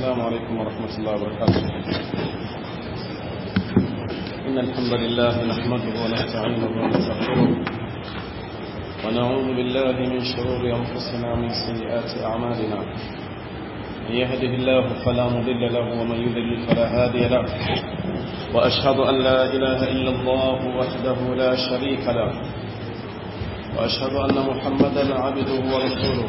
السلام عليكم ورحمة الله وبركاته إن الحمد لله نحمده ونستعينه ونستغفره ونعوذ بالله من شرور أنفسنا ومن سيئات أعمالنا من يهده الله فلا مضل له ومن يضلل فلا هادي له وأشهد أن لا إله إلا الله وحده لا شريك له وأشهد أن محمدا عبده ورسوله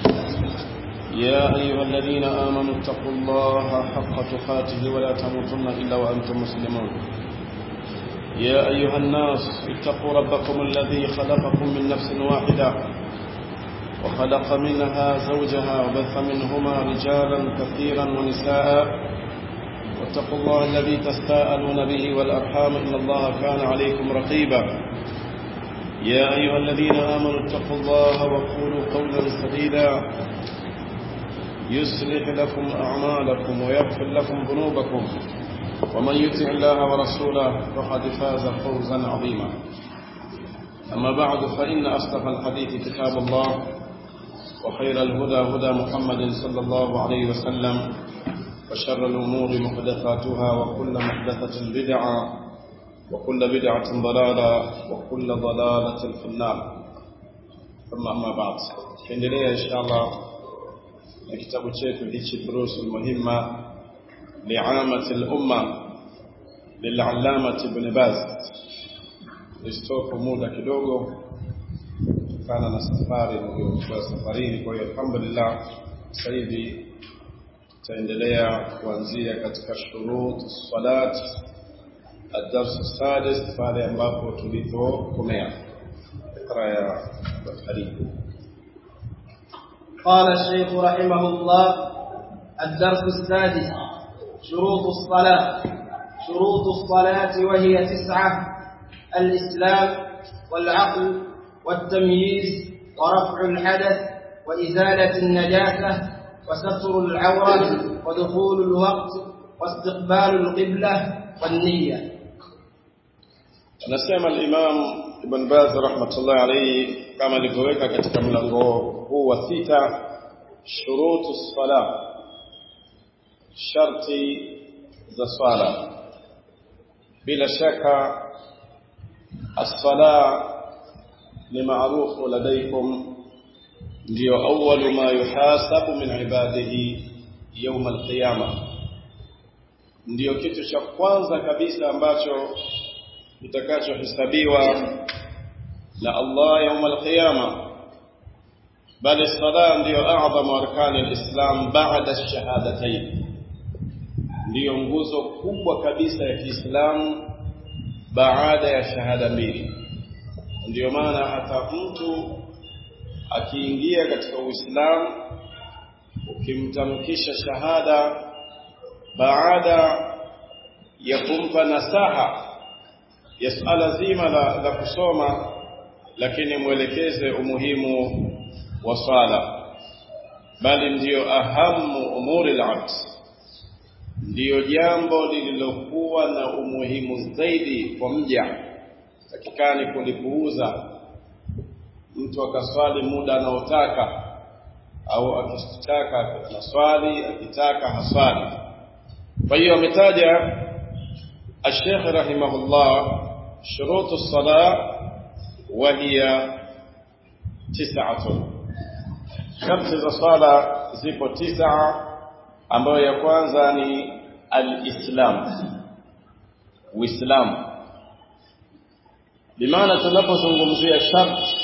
يا أيها الذين آمنوا اتقوا الله حق تقاته ولا تموتن إلا وأنتم مسلمون يا أيها الناس اتقوا ربكم الذي خلقكم من نفس واحدة وخلق منها زوجها وبث منهما رجالا كثيرا ونساء واتقوا الله الذي تستاءلون به والأرحام إن الله كان عليكم رقيبا يا أيها الذين آمنوا اتقوا الله وقولوا قولا سديدا يصلح لكم أعمالكم ويغفر لكم ذنوبكم ومن يطع الله ورسوله فقد فاز فوزا عظيما أما بعد فإن أصدق الحديث كتاب الله وخير الهدى هدى محمد صلى الله عليه وسلم وشر الأمور محدثاتها وكل محدثة بدعة وكل بدعة ضلالة وكل ضلالة في النار ثم أما بعد كندلية إن شاء الله na kitabu chetu hichi durusu muhimma liamati lumma lilalamati ibn Baz. Istoko muda kidogo kutokana na safari niliyokuwa safarini. Kwa hiyo alhamdulillah, sasa hivi tutaendelea kuanzia katika shurut salat الدرس السادس pale ambapo tulipokomea. Iqra ya Karibu. قال الشيخ رحمه الله الدرس السادس شروط الصلاة شروط الصلاة وهي تسعة الإسلام والعقل والتمييز ورفع الحدث وإزالة النجاسة وستر العورة ودخول الوقت واستقبال القبلة والنية anasema al-Imam Ibn Baz rahmatullahi alayhi kama alivyoweka katika mlango huu wa sita shurutu sala sharti za swala bila shaka as-sala ni maarufu ladaikum ndio awwalu ma yuhasabu min ibadihi yawm al-qiyamah ndio kitu cha kwanza kabisa ambacho kitakachohesabiwa na Allah يوم القيامة بل الصلاة ndio أعظم أركان الإسلام بعد الشهادتين ndio nguzo kubwa kabisa ya Kiislamu baada ya shahada mbili ndio maana hata mtu akiingia katika Uislamu ukimtamkisha shahada baada ya kumpa nasaha ya suala zima la, la kusoma lakini mwelekeze umuhimu wa swala bali ndiyo ahamu umuri al-abd ndiyo jambo lililokuwa na umuhimu zaidi kwa mja takikani kulipuuza mtu akaswali muda anaotaka au akitaka naswali akitaka haswali kwa hiyo ametaja الشيخ رحمه الله شروط الصلاة وهي تسعة شرط الصلاة zipo tisa ambayo ya kwanza ni al-Islam Uislamu bimaana tunapozungumzia sharti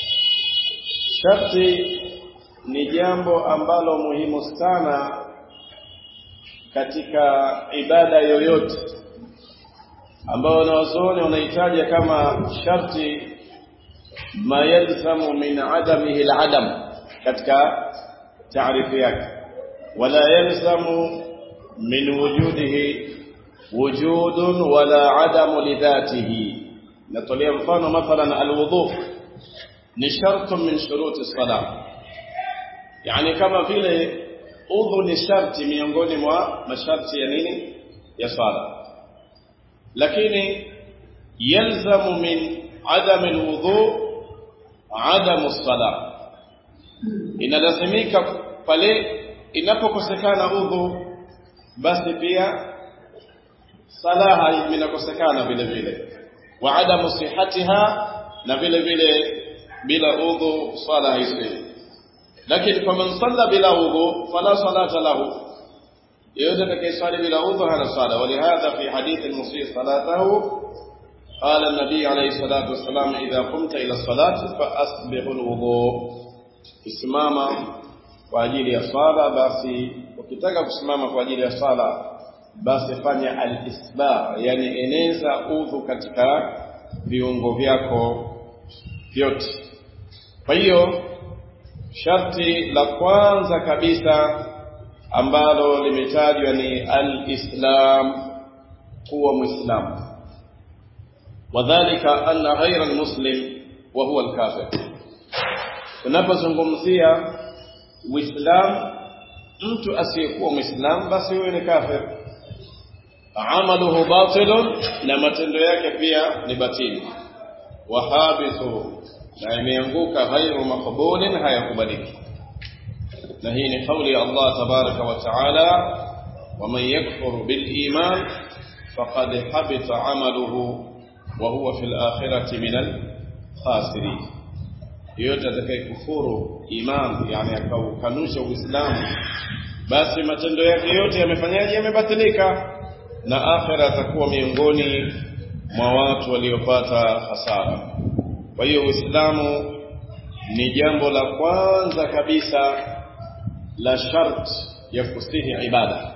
sharti ni jambo ambalo muhimu sana katika ibada yoyote ambao wanawazuoni wanahitaja kama sharti ma yalzamu min adamihi aladam katika taarifu yake wala yalzamu min wujudihi wujudun wala adamu lidhatihi natolea mfano mathalan alwudhu ni shartun min shuruti salah yani kama vile udhu ni sharti miongoni mwa masharti ya nini ya sala lakini yalzamu min adam alwudu adam as-salah inalazimika pale inapokosekana udhu basi pia salaha inakosekana vile vile wa adamu sihatiha na vile vile bila udhu swala haiswi lakini faman salla bila udhu fala salata lahu yoyote atakayeswali bila udhu hana swala walihadha fi hadithi musii salatahu قال النبي عليه الصلاة والسلام إذا قمت إلى الصلاة فأسبغ الوضوء kusimama kwa ajili ya swala basi ukitaka kusimama kwa ajili ya swala basi fanya al-isbagh yani eneza udhu katika viungo vyako vyote kwa hiyo sharti la kwanza kabisa ambalo limetajwa ni al-islam kuwa muislamu wadhālika anna ghayra al-muslim wa huwa al-kafir unapozungumzia uislamu mtu asiyekuwa muislamu basi huyo ni kafir amaluhu batilun na matendo yake pia ni batili wahabithu na imeanguka ghairu maqbulin hayakubaliki na hii ni kauli ya Allah tabaraka wa taala waman yakfur bil iman faqad habita amaluhu wa huwa fil akhirati minal khasirin yote atakayekufuru iman yani akaukanusha uislamu basi matendo yake yote yamefanyaje yamebatilika na akhira atakuwa miongoni mwa watu waliopata hasara kwa hiyo uislamu ni jambo la kwanza kabisa la shart ya kusihi ibada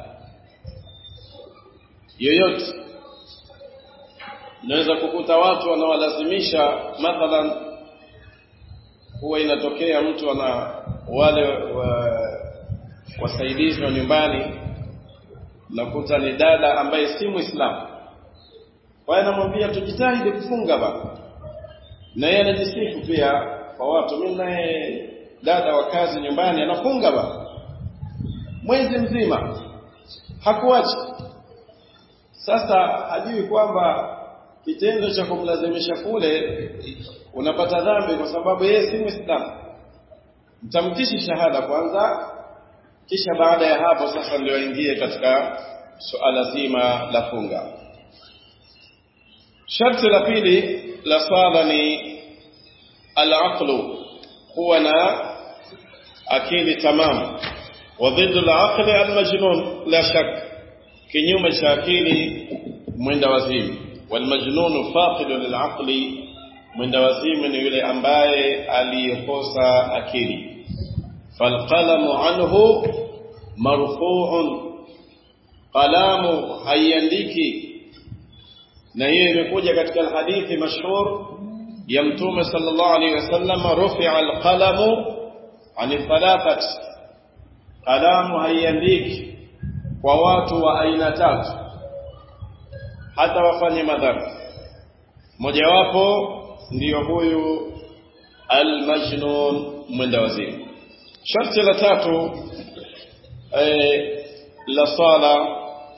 yoyote unaweza kukuta watu wanawalazimisha mathalan huwa inatokea mtu ana wale wa, wasaidizi wa nyumbani nakuta ni dada ambaye si muislamu kwa hiyo anamwambia tujitahidi kufunga ba na yeye anajisifu pia kwa watu mimi naye dada wa kazi nyumbani anafunga ba mwezi mzima hakuacha sasa hajui kwamba kitendo cha kumlazimisha kule unapata dhambi kwa sababu yeye si muislamu mtamkishi shahada kwanza kisha baada ya hapo sasa ndio aingie katika suala zima la funga sharti la pili la swala ni al-aqlu huwa na akili tamam wa dhiddu al-aqli al-majnun la shak kinyume cha akili mwenda wazimu والمجنون فاقد للعقل mwenda wazimu ni yule ambaye aliyekosa akili falqalamu anhu marfu'un qalamu haiandiki na hiyo imekuja katika hadithi mashhur ya mtume sallallahu alaihi wasallam rufi'a alqalamu an thalathat qalamu haiandiki kwa watu wa aina tatu hata wafanye madhambi mojawapo ndiyo huyu almajnun mwenda wazimu sharti la tatu eh, la sala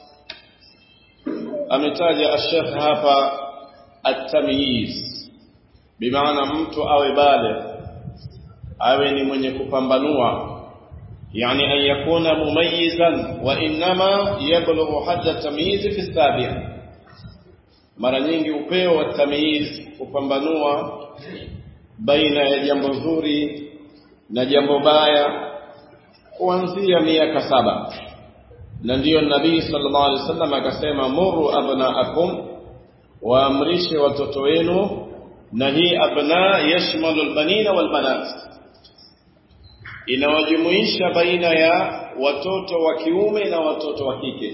ametaja ashekh hapa at-tamyiz bimaana mtu awe bale awe ni mwenye kupambanua yani an yakuna mumayyizan wa inma yablughu hadda tamyiz fi sabi'a mara nyingi upeo wa tamyiz kupambanua baina ya jambo zuri na jambo baya kuanzia miaka saba na ndiyo nabii sallallahu alaihi wasallam akasema muru abnaakum waamrishe watoto wenu na hii abna yashmalu albanina walbanat inawajumuisha baina ya watoto wa kiume na watoto wa kike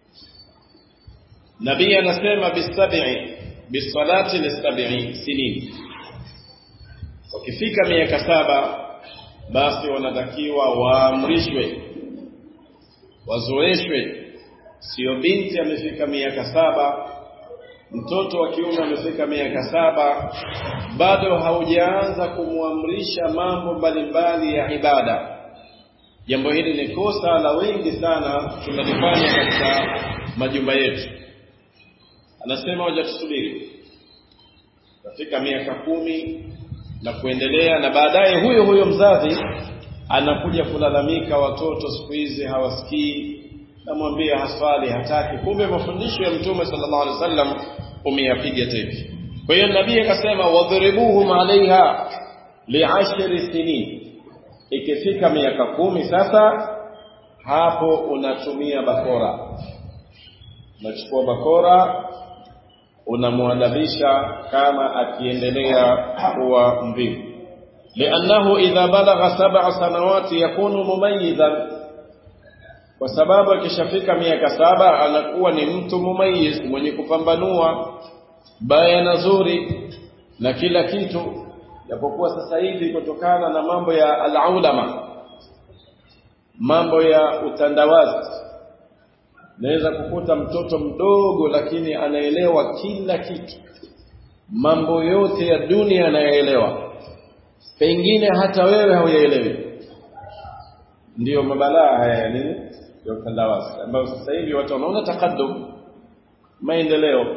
nabii anasema bisabi bisalati lisabi sinin wakifika miaka saba basi wanatakiwa waamrishwe wazoeshwe sio binti amefika miaka saba mtoto wa kiume amefika miaka saba bado haujaanza kumwamrisha mambo mbalimbali ya ibada jambo hili ni kosa la wengi sana tunalifanya katika majumba yetu anasema waja tusubiri kafika miaka kumi na kuendelea na baadaye huyo huyo mzazi anakuja kulalamika watoto siku hizi hawasikii namwambia haswali hataki kumbe mafundisho ya mtume sallallahu alaihi wasallam umeyapiga teke kwa hiyo nabii akasema wadhribuhum alaiha li'ashri sinin ikifika miaka kumi sasa hapo unatumia bakora unachukua bakora unamwadabisha kama akiendelea kuwa mvivu liannahu idha balagha sab'a sanawati yakunu mumayyizan kwa sababu akishafika miaka saba anakuwa ni mtu mumayiz mwenye kupambanua baya na zuri na kila kitu japokuwa sasa hivi kutokana na mambo ya alaulama mambo ya utandawazi naweza kukuta mtoto mdogo lakini anaelewa kila kitu mambo yote ya dunia anayaelewa pengine hata wewe hauyaelewi ndiyo mabalaa haya ya nini ya utandawazi ambayo sasa hivi watu wanaona takadum maendeleo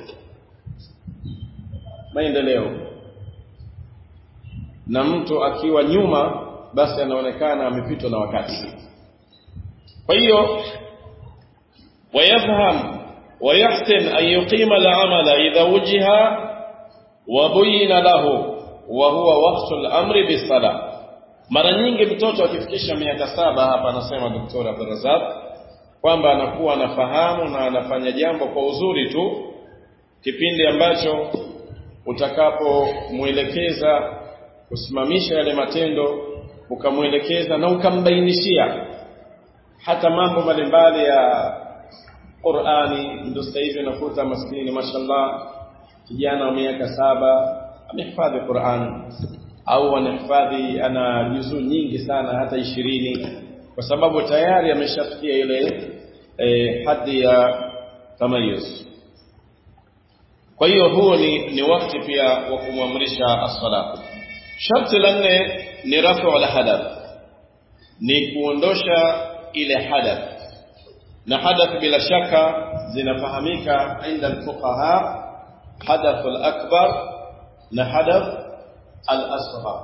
maendeleo na mtu akiwa nyuma basi anaonekana amepitwa na wakati kwa hiyo ويفهم ويحسن أن يقيم العمل إذا وجه وبين له وهو وقت الأمر بالصلاة mara nyingi mtoto akifikisha miaka saba hapa anasema daktari Abdulrazak kwamba anakuwa anafahamu na anafanya jambo kwa uzuri tu kipindi ambacho utakapomwelekeza kusimamisha yale matendo ukamwelekeza na ukambainishia hata mambo mbalimbali ya Qur'ani ndio sasa hivi unakuta maskini mashallah kijana wa miaka saba amehifadhi Qur'an au anahifadhi ana juzuu nyingi sana hata ishirini kwa sababu tayari ameshafikia ile eh, hadhi ya tamayuz kwa hiyo huo ni, ni wakati pia wa kumwamrisha as-sala sharti la nne ni rafu al hadath ni kuondosha ile hadath na hadath bila shaka zinafahamika inda alfuqaha hadath al-akbar na hadath al-asghar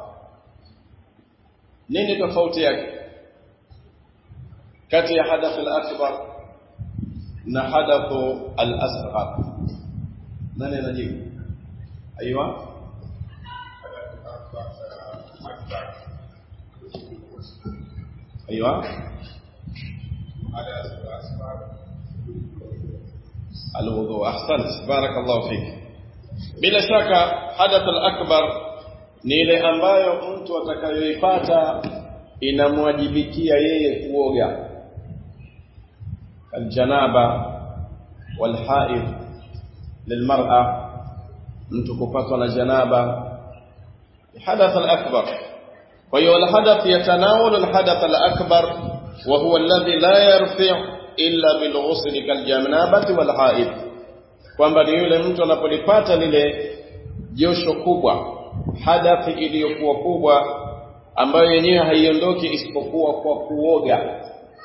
nini tofauti yake kati ya hadath al-akbar na hadath al-asghar nani anajibu aiywa aiywa الوضوء احسنت بارك الله فيك bila shaka hadath al-akbar ni ile ambayo mtu atakayoipata inamwajibikia yeye kuoga aljanaba walhaid lilmar'a mtu kupatwa na janaba hadath al-akbar kwa hiyo al-hadath yatanawal al-hadath al-akbar wa huwa alladhi la yarfi' illa bilghusl kaljanabati walhaid kwamba ni yule mtu anapolipata lile josho kubwa hadathi iliyokuwa kubwa ambayo yenyewe haiondoki isipokuwa kwa kuoga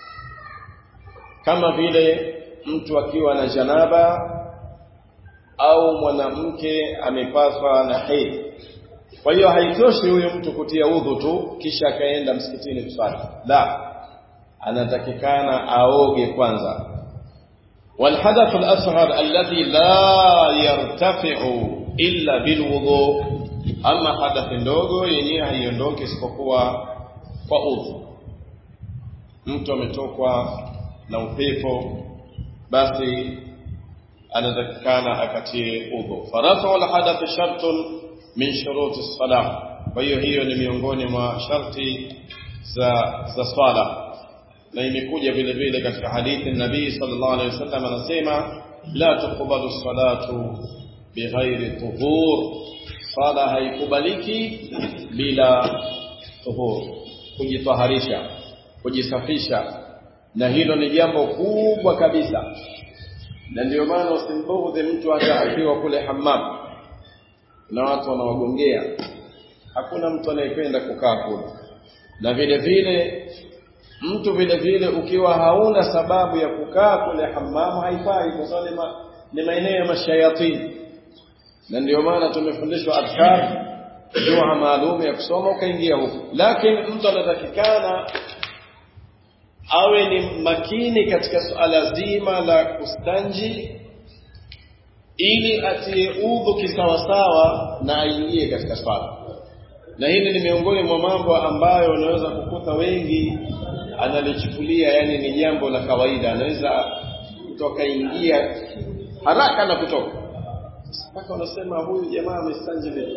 kama vile mtu akiwa na janaba au mwanamke amepatwa na hedhi kwa hiyo haitoshi huyo mtu kutia udhu tu kisha akaenda msikitini kusali la anatakikana aoge kwanza والحدث الأصغر الذي لا يرتفع إلا بالوضوء أما حدث ndogo yenyewe haiondoki isipokuwa kwa udhu mtu ametokwa na upepo basi anatakikana akatie udhu farafu alhadath shartun min shuruti salah kwa hiyo hiyo ni miongoni mwa sharti za za swala na imekuja vile vile katika hadithi nabii sallallahu alaihi wasallam anasema la tuqbalu salatu bighairi tuhur sala haikubaliki bila tuhur kujitaharisha kujisafisha na hilo ni jambo kubwa kabisa na ndio maana usimbughudhi mtu hata akiwa kule hammam na watu wanawagongea hakuna mtu anayependa kukaa kule na vile vile mtu vile vile ukiwa hauna sababu ya kukaa kule hamamu haifai kwa sababu ma, ni maeneo ya mashayatini na ndio maana tumefundishwa adhkar dua maalum ya kusoma ukaingia huko lakini mtu anatakikana awe ni makini katika suala zima la kustanji ili atie udhu kisawasawa na aingie katika swala na hili ni miongoni mwa mambo ambayo unaweza kukuta wengi analichukulia yani ni jambo la kawaida anaweza kutoka ingia haraka na kutoka mpaka unasema huyu jamaa amestanji vipi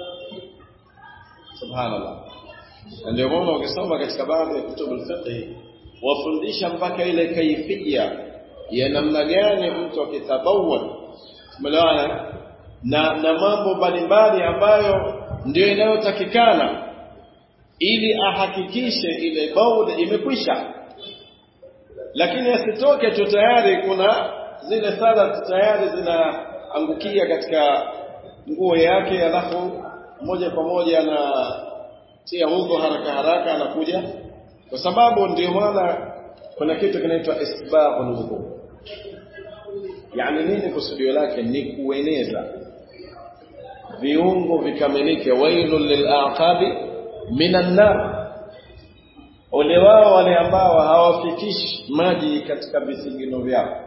subhanallah na ndio maana ukisoma katika baadhi ya kutubu al-fiqh wafundisha mpaka ile kaifia ya namna gani mtu akitabawwa umeelewana na na mambo mbalimbali ambayo ndio inayotakikana ili ahakikishe ile baud imekwisha lakini asitoke tu tayari kuna zile sala tayari zinaangukia katika nguo yake alafu moja kwa moja anatia udhu haraka haraka anakuja kwa sababu ndio maana kuna kitu kinaitwa isbaghul wudhu yani nini kusudio lake ni kueneza viungo vikamilike wailul lilaqabi minan nar ole wao wale ambao hawafikishi maji katika visigino vyao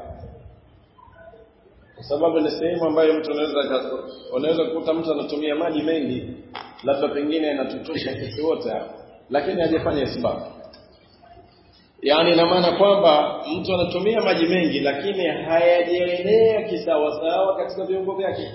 kwa sababu ni sehemu ambayo mtu anaweza unaweza kukuta mtu anatumia maji mengi labda pengine anatutosha sisi wote hapa lakini hajafanya isbabu yaani ina maana kwamba mtu anatumia maji mengi lakini hayajaenea kisawasawa katika viungo vyake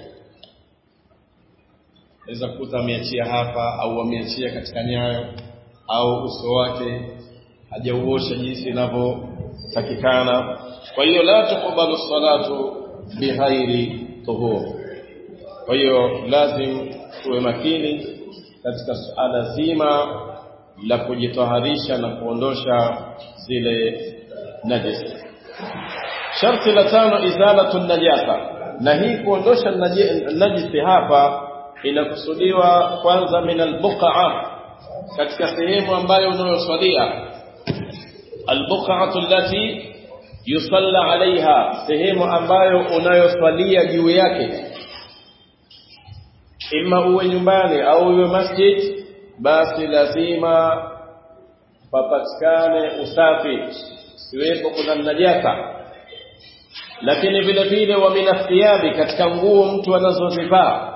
naweza kukuta ameachia hapa au ameachia katika nyayo au uso wake hajauosha jinsi inavyotakikana kwa hiyo la tuqbalu salatu bighairi tuhur kwa hiyo lazim tuwe makini katika suala zima la kujitaharisha na kuondosha zile najisi sharti la tano izalatu najasa na hii kuondosha najisi hapa inakusudiwa kwanza min albuqa katika sehemu ambayo unayoswalia albuqatu allati yusalla alaiha sehemu ambayo unayoswalia juu yake imma uwe nyumbani au uwe masjid basi lazima papatikane usafi siwepo kuna najasa lakini vile vile wa minathiyabi katika nguo mtu anazozivaa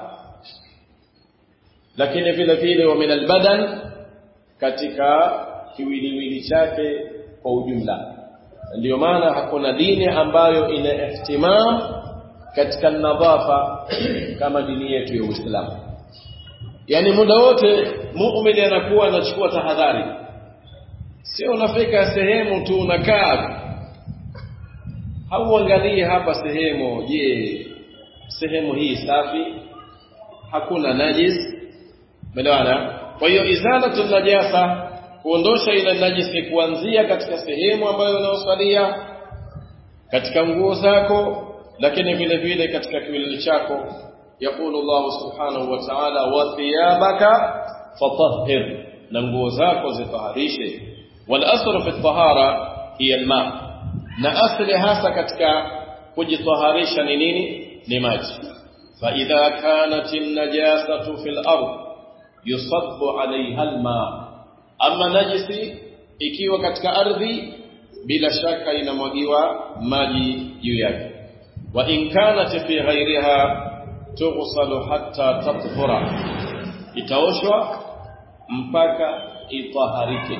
lakini vile vile wa min albadan katika kiwiliwili chake kwa ujumla ndio maana hakuna dini ambayo ina ihtimam katika nadhafa kama dini yetu ya Uislamu yani muda wote muumini anakuwa anachukua tahadhari sio unafika sehemu tu unakaa hauangalie hapa sehemu je sehemu hii safi hakuna najis umeelewana kwa hiyo izalatu najasa kuondosha ile najisi kuanzia katika sehemu ambayo unaosalia katika nguo zako lakini vile vile katika kiwiliwili chako يقول الله سبحانه وتعالى وثيابك فطهر نغو zako zitaharishe والاصل في الطهاره هي الماء na asli hasa katika kujitaharisha ni nini ni maji فاذا كانت النجاسه في الارض يصب عليها الماء ama najisi ikiwa katika ardhi bila shaka inamwagiwa maji juu yake wa in kanat fi ghairiha tughsalu hatta tathura itaoshwa mpaka itaharike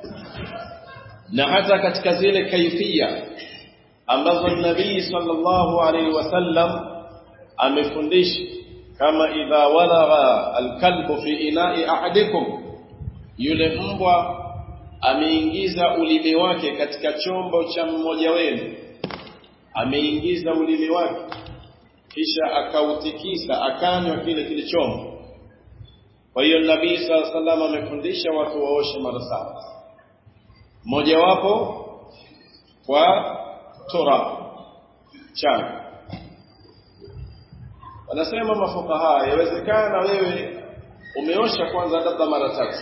na hata katika zile kaifia ambazo nabii sallallahu alaihi wasallam amefundisha kama idha walagha alkalbu fi ina'i ahadikum yule mbwa ameingiza ulimi wake katika chombo cha mmoja wenu ameingiza ulimi wake kisha akautikisa akanywa kile kile chombo kwa hiyo nabii sala salam amefundisha watu waoshe mara saba mojawapo kwa tora changa wanasema mafukaha yawezekana wewe umeosha kwanza labda mara tatu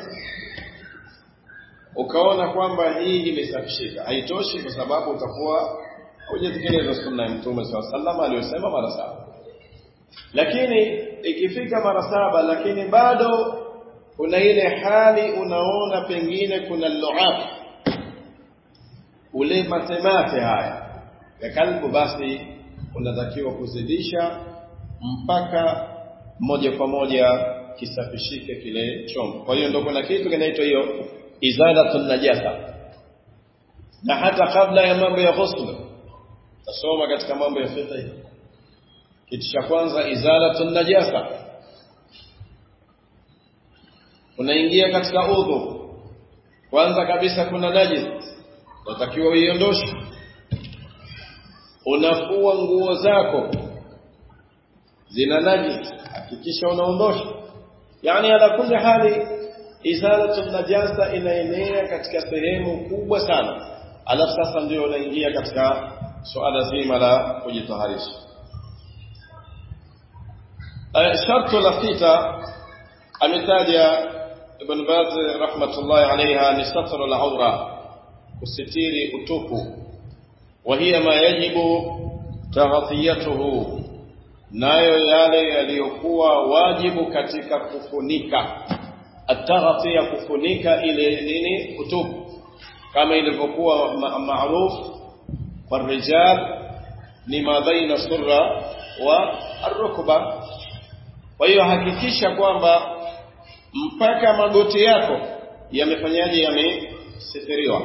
ukaona kwamba hii imesafishika haitoshi kwa sababu utakuwa hujatekeleza sunna ya mtume saa sallam aliyosema mara saba lakini ikifika mara saba lakini bado kuna ile hali unaona pengine kuna luab ule matemate haya ya kalbu basi unatakiwa kuzidisha mpaka moja kwa moja kisafishike kile chombo kwa hiyo ndio kuna kitu kinaitwa hiyo izalatun najasa na hata kabla ya mambo ya ghusl tasoma katika mambo ya fiqh kitu cha kwanza izalatun najasa unaingia katika udhu kwanza kabisa kuna najis unatakiwa uiondoshe unafua nguo zako zina najis hakikisha unaondosha yani ala kulli hali izalatu najasa inaenea katika sehemu kubwa sana alafu sasa ndio unaingia katika suala zima la kujitaharisha shartu la sita ametaja ibn Baz rahmatullahi alayha ni satru al-awra kusitiri utupu وهي ما يجب تغطيته nayo yale yaliyokuwa wajibu katika kufunika ataghtia kufunika ile nini utupu kama ilivyokuwa maaruf kwa rijal ni ma baina surra wa arukba kwa hiyo hakikisha kwamba mpaka magoti yako yamefanyaje yamesitiriwa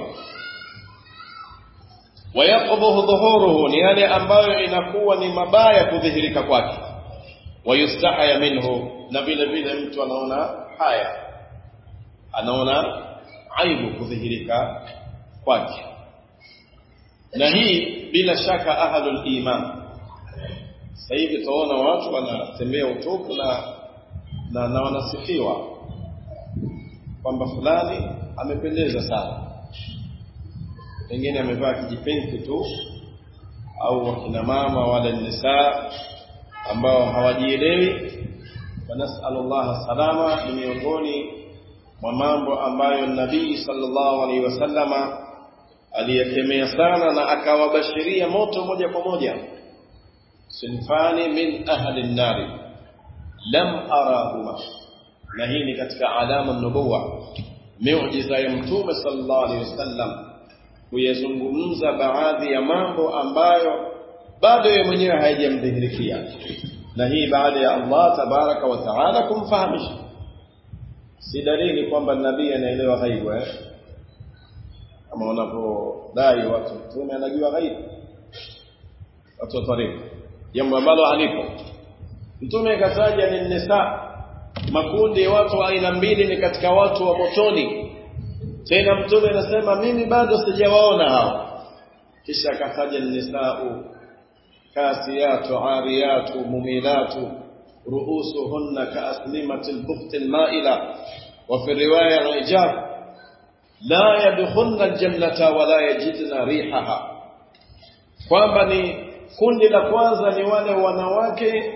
wayaqbuhu dhuhuruhu ni yale ambayo inakuwa ni mabaya kudhihirika kwake wayustahaya minhu na vile vile mtu anaona haya anaona aibu kudhihirika kwake na hii bila shaka ahlul iman sasa hivi tunaona watu wanatembea utupu na na, na wanasifiwa kwamba fulani amependeza sana pengine amevaa kijipenti tu au wakina mama wale nisaa ambao hawajielewi wanasallallahu salama ni miongoni mwa mambo ambayo nabii sallallahu alaihi wasallama aliyekemea sana na akawabashiria moto moja kwa moja sinfani min ahli nnari lam arahuma na hii ni katika alama nubuwa miujiza ya mtume sallallahu alaihi wasallam kuyazungumza baadhi ya mambo ambayo bado yeye mwenyewe hayajamdhihirikia na hii baada ya Allah tabaraka wa taala kumfahamisha si dalili kwamba nabii anaelewa ghaibu eh kama wanapodai watu mtume anajua ghaibu watu wa tariqa jambo ambalo halipo mtume akataja ni nisa makundi ya watu aina mbili ni katika watu wa motoni tena mtume anasema mimi bado sijawaona hao kisha akataja nisau kasiyatu ariyatu mumilatu ruusuhunna kaaslimati lbukti lmaila wa fi riwaya alijab la yadkhulna aljannata wala yajidna rihaha kwamba ni kundi la kwanza ni wale wanawake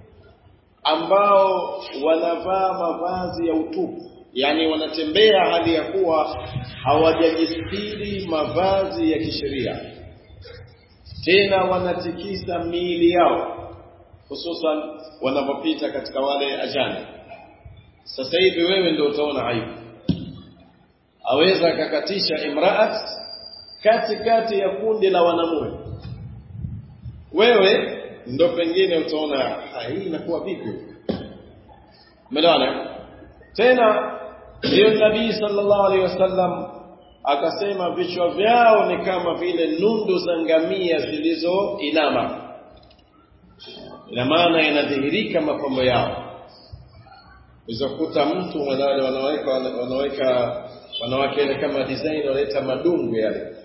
ambao wanavaa mavazi ya utupu yani wanatembea hali ya kuwa hawajajistiri mavazi ya kisheria tena wanatikisa miili yao hususan wanapopita katika wale ajani sasa hivi wewe ndio utaona aibu aweza akakatisha imraat katikati ya kundi la wanamume wewe ndo pengine utaona hii inakuwa vipi umeelewana tena ndio nabii sallallahu alaihi wasallam akasema vichwa vyao ni kama vile nundu za ngamia zilizoinama ina maana inadhihirika mapambo yao uzakuta mtu wale wanaweka wanaweka wanawake ile kama design wanaleta madungu yale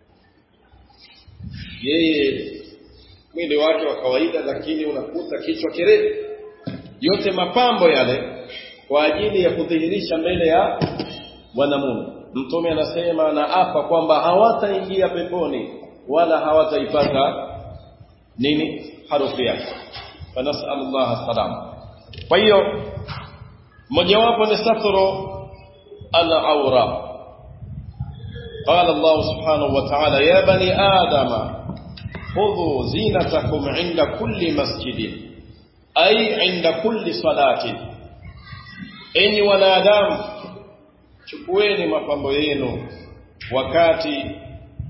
yeye mwili wake wa kawaida lakini unakuta kichwa kirefu yote mapambo yale kwa ajili ya kudhihirisha mbele ya wanamume mtume anasema na apa kwamba hawataingia peponi wala hawataipata nini harufu yake fanasallallahu salam kwa hiyo mojawapo ni satru al-awra قال الله سبحانه وتعالى يا بني آدم خذوا زينتكم عند كل مسجد أي عند كل صلاة enyi wanadamu chukueni mapambo yenu wakati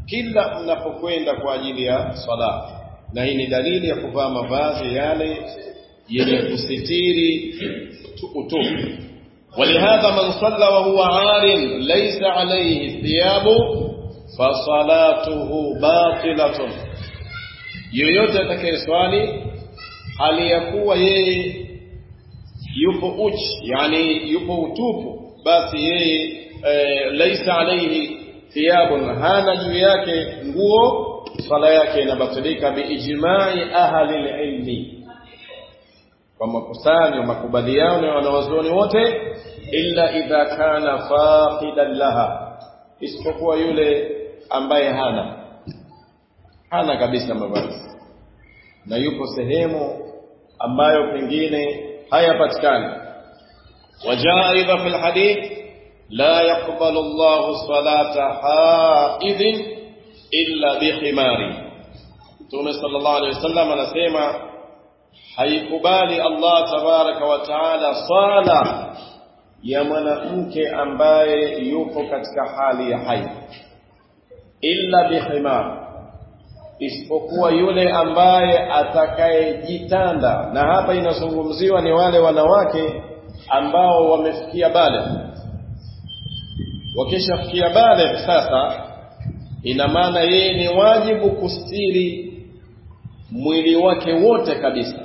kila mnapokwenda kwa ajili ya sala na hii ni dalili ya kuvaa mavazi yale yenye kusitiri utupu ولهذا من صلى وهو عار ليس عليه ثياب فصلاته باطلة yoyote atakayeswali hali ya kuwa yeye yupo uchi yani yupo utupu basi yeye e, laisa alaihi thiyabun hana juu yake nguo swala yake inabatilika biijmai ahli lilmi kwa makusanyo makubaliano ya wanawazuoni wote illa idha kana faqidan laha isipokuwa yule ambaye hana hana kabisa mavazi na yupo sehemu ambayo pengine hayapatikani wajaa aidha fi lhadith la yaqbalu llahu salata haidhin illa bikhimari mtume sallallahu alaihi wasallam anasema haikubali Allah tabaraka wa taala sala ya mwanamke ambaye yupo katika hali ya haidh illa bihimar isipokuwa yule ambaye atakayejitanda na hapa inazungumziwa ni wale wanawake ambao wamefikia bale wakishafikia bale sasa ina maana yeye ni wajibu kustiri mwili wake wote kabisa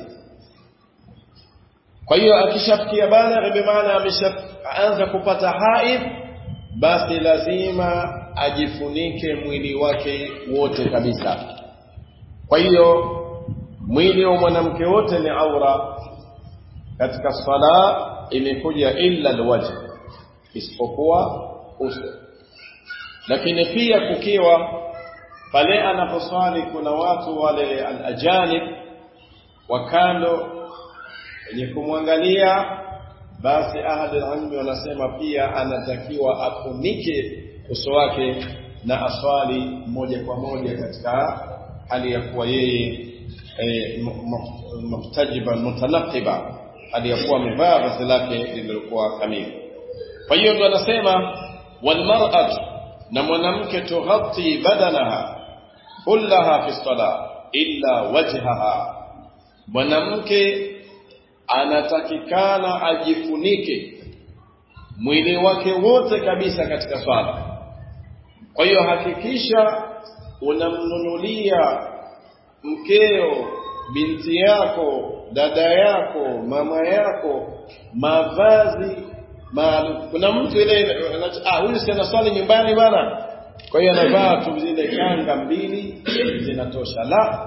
kwa hiyo akishafikia bale bimaana ameshaanza kupata haidh basi lazima ajifunike mwili wake wote kabisa kwa hiyo mwili wa mwanamke wote ni aura katika sala imekuja illa alwajh isipokuwa uso lakini pia kukiwa pale anaposwali kuna watu wale alajanib wa kando wenye kumwangalia basi ahli ilmi wanasema pia anatakiwa afunike uso wake na aswali moja kwa moja katika hali ya kuwa yeye e, muhtajiban mutanaqiba hali ya kuwa amevaa vazi lake lililokuwa kamili kwa hiyo ndo anasema walmar'atu na mwanamke tughatti badanaha kullaha fi sala illa wajhaha mwanamke anatakikana ajifunike mwili wake wote kabisa katika swala kwa hiyo hakikisha unamnunulia mkeo binti yako dada yako mama yako mavazi maalum kuna mtu ile ah huyu si anaswali nyumbani bwana kwa hiyo anavaa tu zile kanga mbili zinatosha la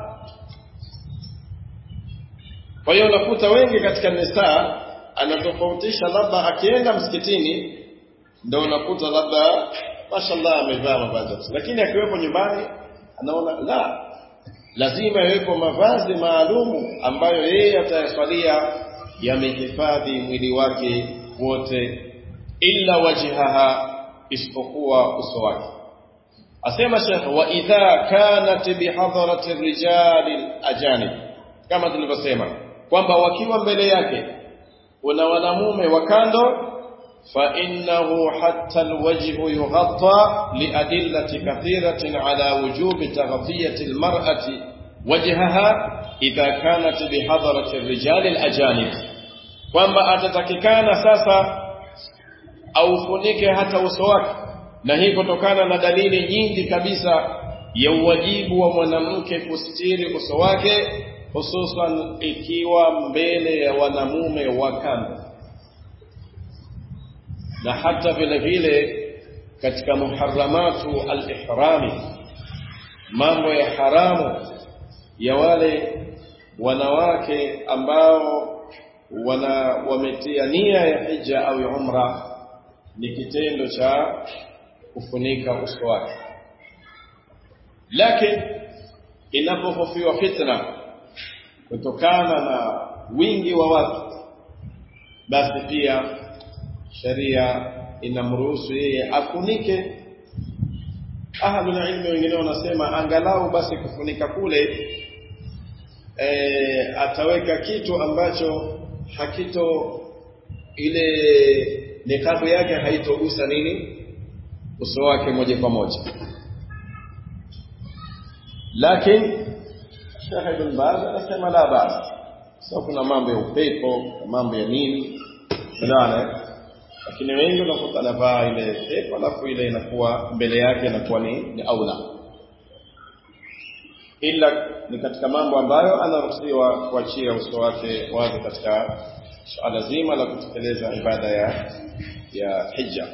kwa hiyo unakuta wengi katika nisaa anatofautisha labda akienda msikitini ndio unakuta labda mashallah amevaa mavazi lakini akiwepo nyumbani anaona la lazima yawepo mavazi maalumu ambayo yeye atayaswalia yamehifadhi mwili wake wote illa wajhaha isipokuwa uso wake asema shekh wa idha kanat bihadharati rijali ajanib kama tulivyosema kwamba wakiwa mbele yake kuna wanamume wa kando فإنه حتى الوجه يغطى لأدلة كثيرة على وجوب تغطية المرأة وجهها إذا كانت بحضرة الرجال الأجانب kwamba atatakikana sasa aufunike hata uso wake na hii kutokana na dalili nyingi kabisa ya uwajibu wa mwanamke kustiri uso wake hususan ikiwa mbele ya wanamume wa kando na hata vile vile katika muharramatu al-ihrami mambo ya haramu ya wale wanawake ambao wana wametia nia ya hija au ya umra ni kitendo cha kufunika uso wake lakini inapohofiwa fitna kutokana na wingi wa watu basi pia sharia inamruhusu yeye afunike ahlul ilmi wengine wanasema angalau basi kufunika kule e, ataweka kitu ambacho hakito ile nikabu yake haitogusa nini uso wake moja kwa moja lakini Sheikh Ibn Baz anasema la basi sio kuna mambo ya upepo mambo ya nini unaona lakini wengi unakuta anavaa ile pepo alafu ile inakuwa mbele yake inakuwa ni, ni aula ila ni katika mambo ambayo anaruhusiwa kuachia uso wake wazi katika suala zima la kutekeleza ibada ya ya hija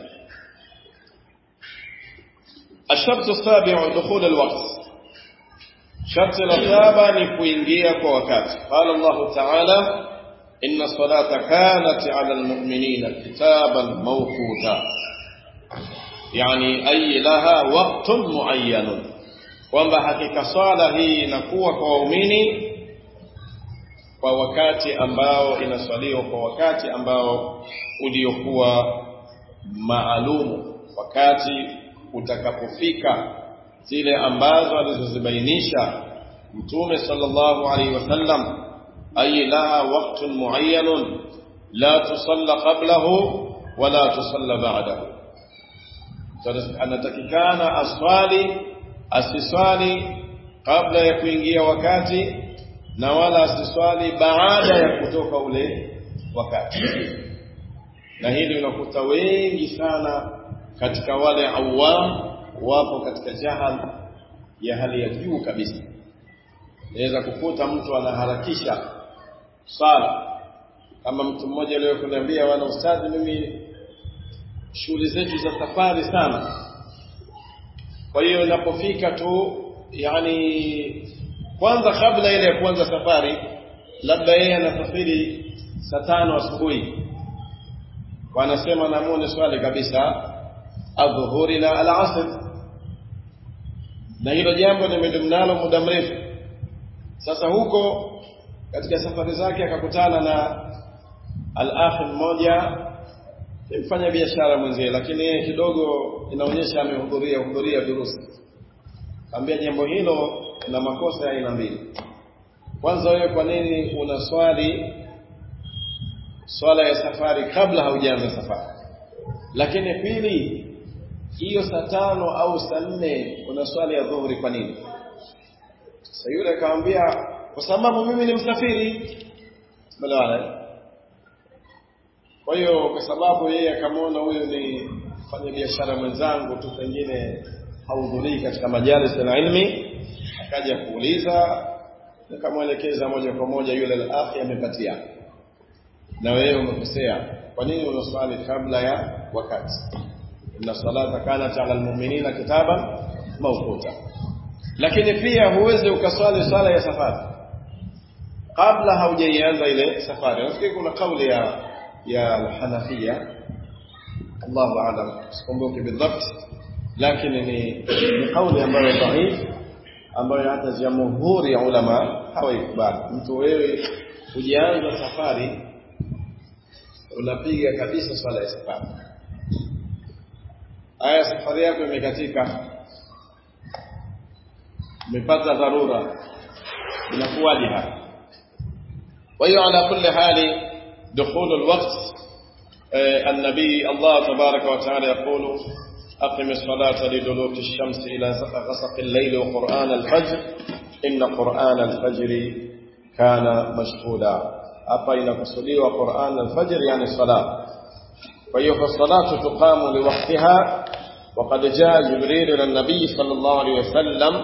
الشرط السابع دخول الوقت شرط الرتابة نكوينجيا كوكات قال الله تعالى إن الصلاة كانت على المؤمنين كتابا موقوتا يعني أي لها وقت معين kwamba hakika swala hii inakuwa kwa waumini kwa wakati ambao inaswaliwa kwa wakati ambao uliokuwa maalumu wakati utakapofika zile ambazo alizozibainisha mtume sallallahu alaihi wasallam ay laha waqtun muayyanun la tusalla qablahu wala tusalla ba'dahu anatakikana aswali asiswali kabla ya kuingia wakati na wala asiswali baada ya kutoka ule wakati na hili unakuta wengi sana katika wale awam wapo katika jahal ya hali ya juu kabisa naweza kukuta mtu anaharakisha sala kama mtu mmoja leo kuniambia wana ustadhi mimi shughuli zetu za safari sana kwa hiyo inapofika tu yani kwanza kabla ile ya kuanza safari labda yeye anasafiri saa tano asubuhi wanasema namuone swali kabisa adhuhuri na alasr na hilo jambo nimedumu nalo muda mrefu sasa huko katika safari zake akakutana na al-akhi mmoja mfanya biashara mwenzie lakini yeye kidogo inaonyesha amehudhuria hudhuria durusi kaambia jambo hilo na makosa ya aina mbili kwanza wewe kwa nini unaswali swala ya safari kabla haujaanza safari lakini pili hiyo saa tano au saa nne una swali ya dhuhuri kwa nini sasa yule akamwambia kwa sababu mimi ni msafiri umeelewana kwa hiyo kwa sababu yeye akamwona huyu ni mfanya biashara mwenzangu tu pengine hahudhurii katika majalis na ilmi akaja kuuliza nikamwelekeza moja kwa moja yule al-akhi amepatia na wewe umekosea kwa nini unaswali kabla ya wakati inna salata kanat ala almu'minina kitaban mawquta lakini pia huwezi ukaswali swala ya safari kabla haujaianza ile safari nafikiri kuna kauli ya ya al-Hanafia Allahu a'lam sikumbuki bidhabt lakini ni ni kauli ambayo dhaif ambayo hata jamhuri ya ulama hawaikubali mtu wewe hujaanza safari unapiga kabisa swala ya safari aya safari yako imekatika umepata dharura inakuwaje hapa kwa hiyo ala kulli hali دخول الوقت النبي الله تبارك وتعالى يقول أقم الصلاة لدلوك الشمس إلى غسق الليل وقرآن الفجر إن قرآن الفجر كان مشهودا hapa inakusudiwa Qur'an al-Fajr yani sala kwa hiyo salatu tuqamu liwaqtiha وقد جاء جبريل الى النبي صلى الله عليه وسلم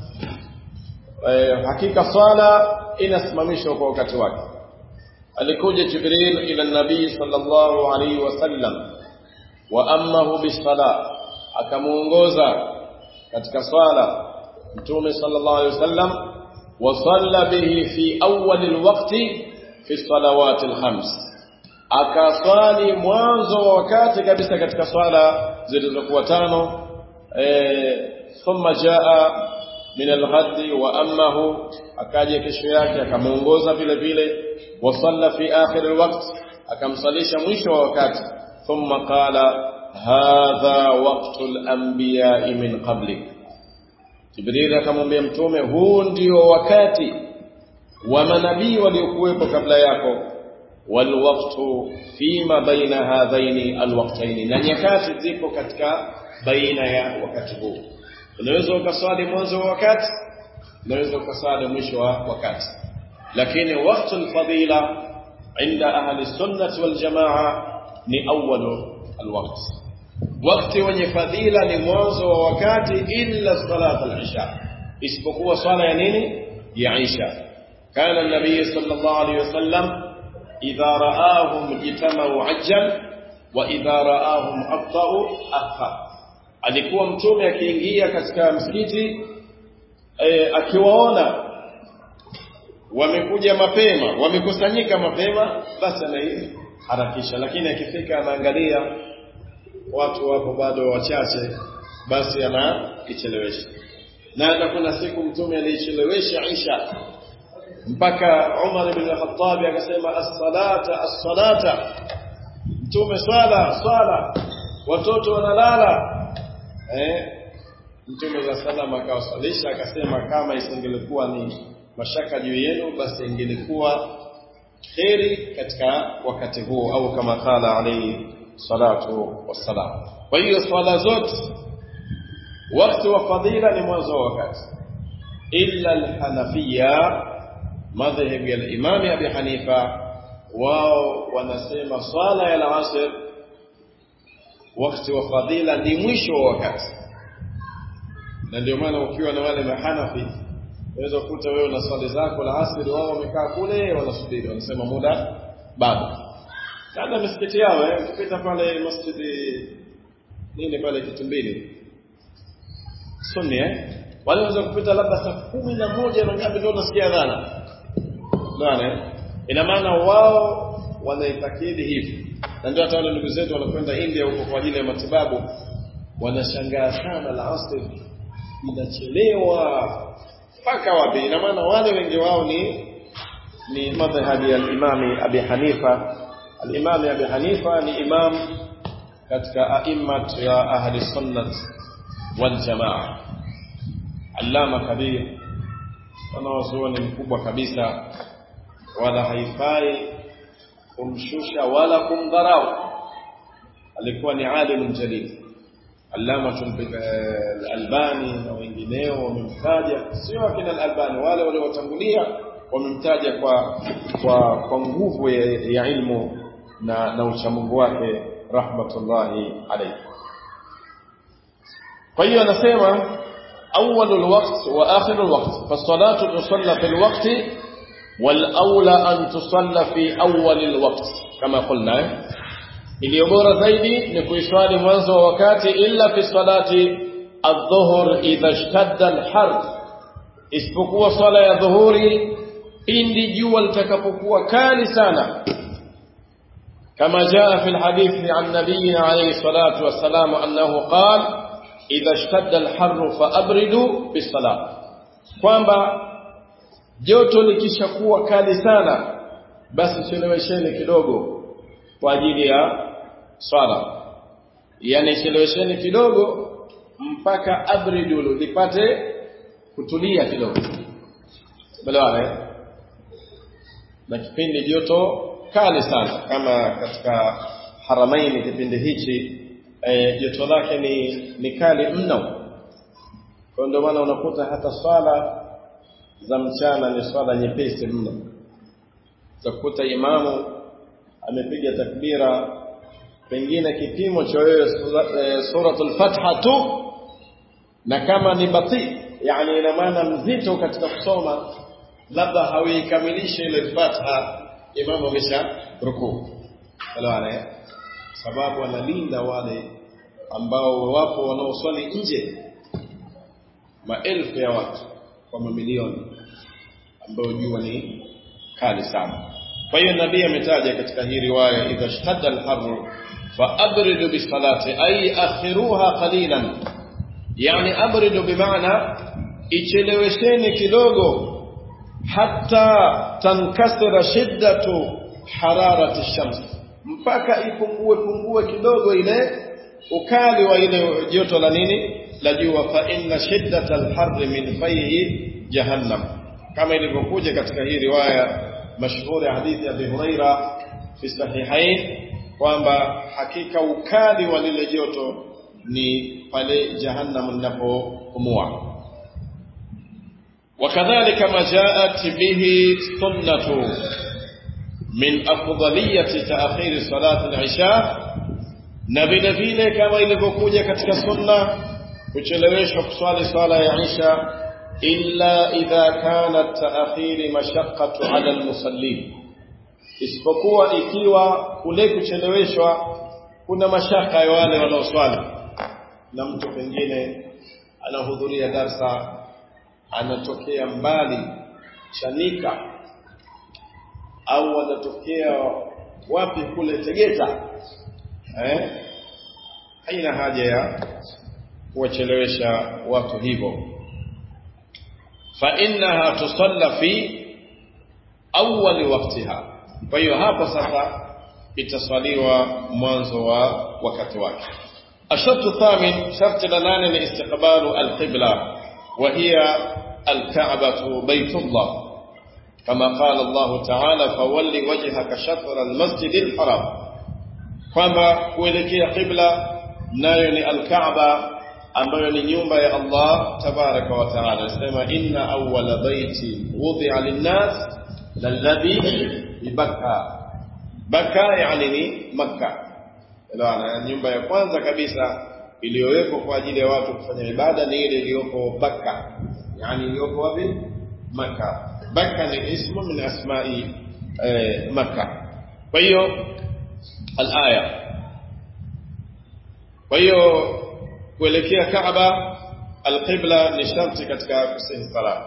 hakika swala inasimamishwa kwa wakati wake alikuja Jibril ila nabii sallallahu alaihi wasallam wa ammahu bisala akamuongoza katika swala mtume sallallahu alaihi wasallam wa salla bihi fi awwal alwaqti fi salawat alkhams akaswali mwanzo wa wakati kabisa katika swala zilizokuwa tano eh thumma jaa min alghadi wa ammahu akaja kesho yake akamuongoza vile vile وصلى في آخر الوقت akamsalisha mwisho wa wakati thumma qala hadha waqtu al-anbiya min qablik Jibril akamwambia mtume huu ndio wakati wa manabii waliokuwepo kabla yako walwaqtu fima baina hadhaini alwaqtaini na nyakati zipo katika baina ya wakati huu unaweza ukaswali mwanzo wa wakati unaweza ukasali mwisho wa wakati lakini wakati alfadila inda ahli sunnati wal jamaa ni awwalu alwaqt wakati wenye fadhila ni mwanzo wa wakati illa salat al-isha isipokuwa swala ya nini ya isha kana an-nabiy sallallahu alayhi wasallam idha ra'ahum jitamahu ajjal wa idha ra'ahum abta'u akhar alikuwa mtume akiingia katika msikiti e, akiwaona wamekuja mapema wamekusanyika mapema basi anaharakisha lakini akifika anaangalia watu wapo bado wachache basi anaichelewesha na hata kuna siku mtume aliichelewesha Isha mpaka Umar ibn al-Khattab akasema as-salata as-salata mtume swala swala watoto wanalala eh mtume za salama akawasalisha akasema kama isingelikuwa ni mashaka juu yenu basi ingelikuwa kheri katika wakati huo au kama kala alayhi salatu wassalam kwa hiyo swala zote wakati wa fadhila ni mwanzo wa wakati illa alhanafiya madhhabi ya al-imam abi hanifa wao wanasema swala ya al-asr wakati wa fadhila ni mwisho wa wakati na ndio maana ukiwa na wale mahanafi unaweza kukuta wewe na swali zako la asri wao wamekaa kule wanasubiri wanasema muda bado labda misikiti yao eh ukipita pale masjidi nini pale kitumbini sunni eh wale wanaweza kupita labda saa kumi na moja na ngapi ndio unasikia dhana dhana ina maana wao wanaitakidi hivi na ndio hata wale ndugu zetu wanakwenda India huko kwa ajili ya matibabu wanashangaa sana la asri inachelewa mpaka wapi ina maana wale wengi wao ni ni madhhabi ya al-Imam Abi Hanifa al-Imam Abi Hanifa ni imam katika aimmat ya ahli sunnah wal jamaa allama kabir wanawazuoni mkubwa kabisa wala haifai kumshusha wala kumdharau alikuwa ni alim jalil allama al-albani na wengineo wamemtaja sio akina al-albani wale waliotangulia wamemtaja kwa kwa kwa nguvu ya, ya ilmu na na uchamungu wake rahmatullahi alayhi kwa hiyo anasema أول الوقت وآخر الوقت فالصلاة تصلى في الوقت والأولى أن تصلى في أول الوقت كما قلنا iliyo bora zaidi ni kuiswali mwanzo wa wakati illa fi salati adh-dhuhr idha ishtadda al-har isipokuwa swala ya dhuhuri pindi jua litakapokuwa kali sana kama jaa fi al-hadith an nabiyina alayhi salatu wassalam annahu qala idha ishtadda al-har fa abridu bis-salat kwamba joto likishakuwa kali sana basi chelewesheni kidogo kwa ajili ya swala yani chelewesheni kidogo mpaka abridu lipate kutulia kidogo balewa na kipindi joto kali sana kama katika haramaini kipindi hichi e, joto lake ni, ni kali mno kwa ndio maana unakuta hata swala za mchana ni swala nyepesi mno za kukuta imamu amepiga takbira pengine kipimo cha wewe suratul fatha tu na kama ni bati yani ina maana mzito katika kusoma labda hauikamilishe ile fatha imamu amesha rukuu elewana sababu analinda wale ambao wapo wanaoswali nje maelfu ya watu kwa mamilioni ambao jua ni kali sana kwa hiyo nabii ametaja katika hii riwaya idha shtadda al-harr fa abridu bisalati ay akhiruha qalilan yani abridu bimaana ichelewesheni kidogo hatta tankasira shiddatu hararati shams mpaka ipungue pungue kidogo ile ukali wa ile joto la nini la jua fa inna shiddata al-harr min fayhi jahannam kama ilivyokuja katika hii riwaya mashhuri hadithi ya Abi Huraira fi sahihain kwamba hakika ukali wa lile joto ni pale jahannam linapopumua وكذلك ما جاءت به السنة من أفضلية تأخير صلاة العشاء na vile vile kama ilivyokuja katika sunna kucheleweshwa kuswali swala ya isha illa idha kana taakhiri mashaqqatu ala almusallin isipokuwa ikiwa kule kucheleweshwa kuna mashaka ya wale wanaoswali na mtu pengine anahudhuria darsa anatokea mbali Chanika au anatokea wapi kule Tegeta eh haina haja ya kuwachelewesha watu hivyo fa innaha tusalla fi awwal waqtiha kwa hiyo hapo sasa itaswaliwa mwanzo wa wakati wake الشرط الثامن شرط لنان استقبال القبلة وهي الكعبة بيت الله كما قال الله تعالى فول وجهك شطر المسجد الحرام kwamba kuelekea qibla nayo ni alkaaba ambayo ni nyumba ya Allah tabaraka wa taala sema inna awwala baiti wudi'a linnas lalladhi bibakka bakka yani ni makka Elewana, nyumba ya kwanza kabisa iliyowekwa kwa ajili ya watu kufanya ibada ni ile iliyoko Bakka, yani iliyoko wapi? Makka. Bakka ni ismu min asma'i eh, Makka. Kwa hiyo al-aya. Kwa hiyo kuelekea Kaaba al-qibla ni sharti katika kusihi sala,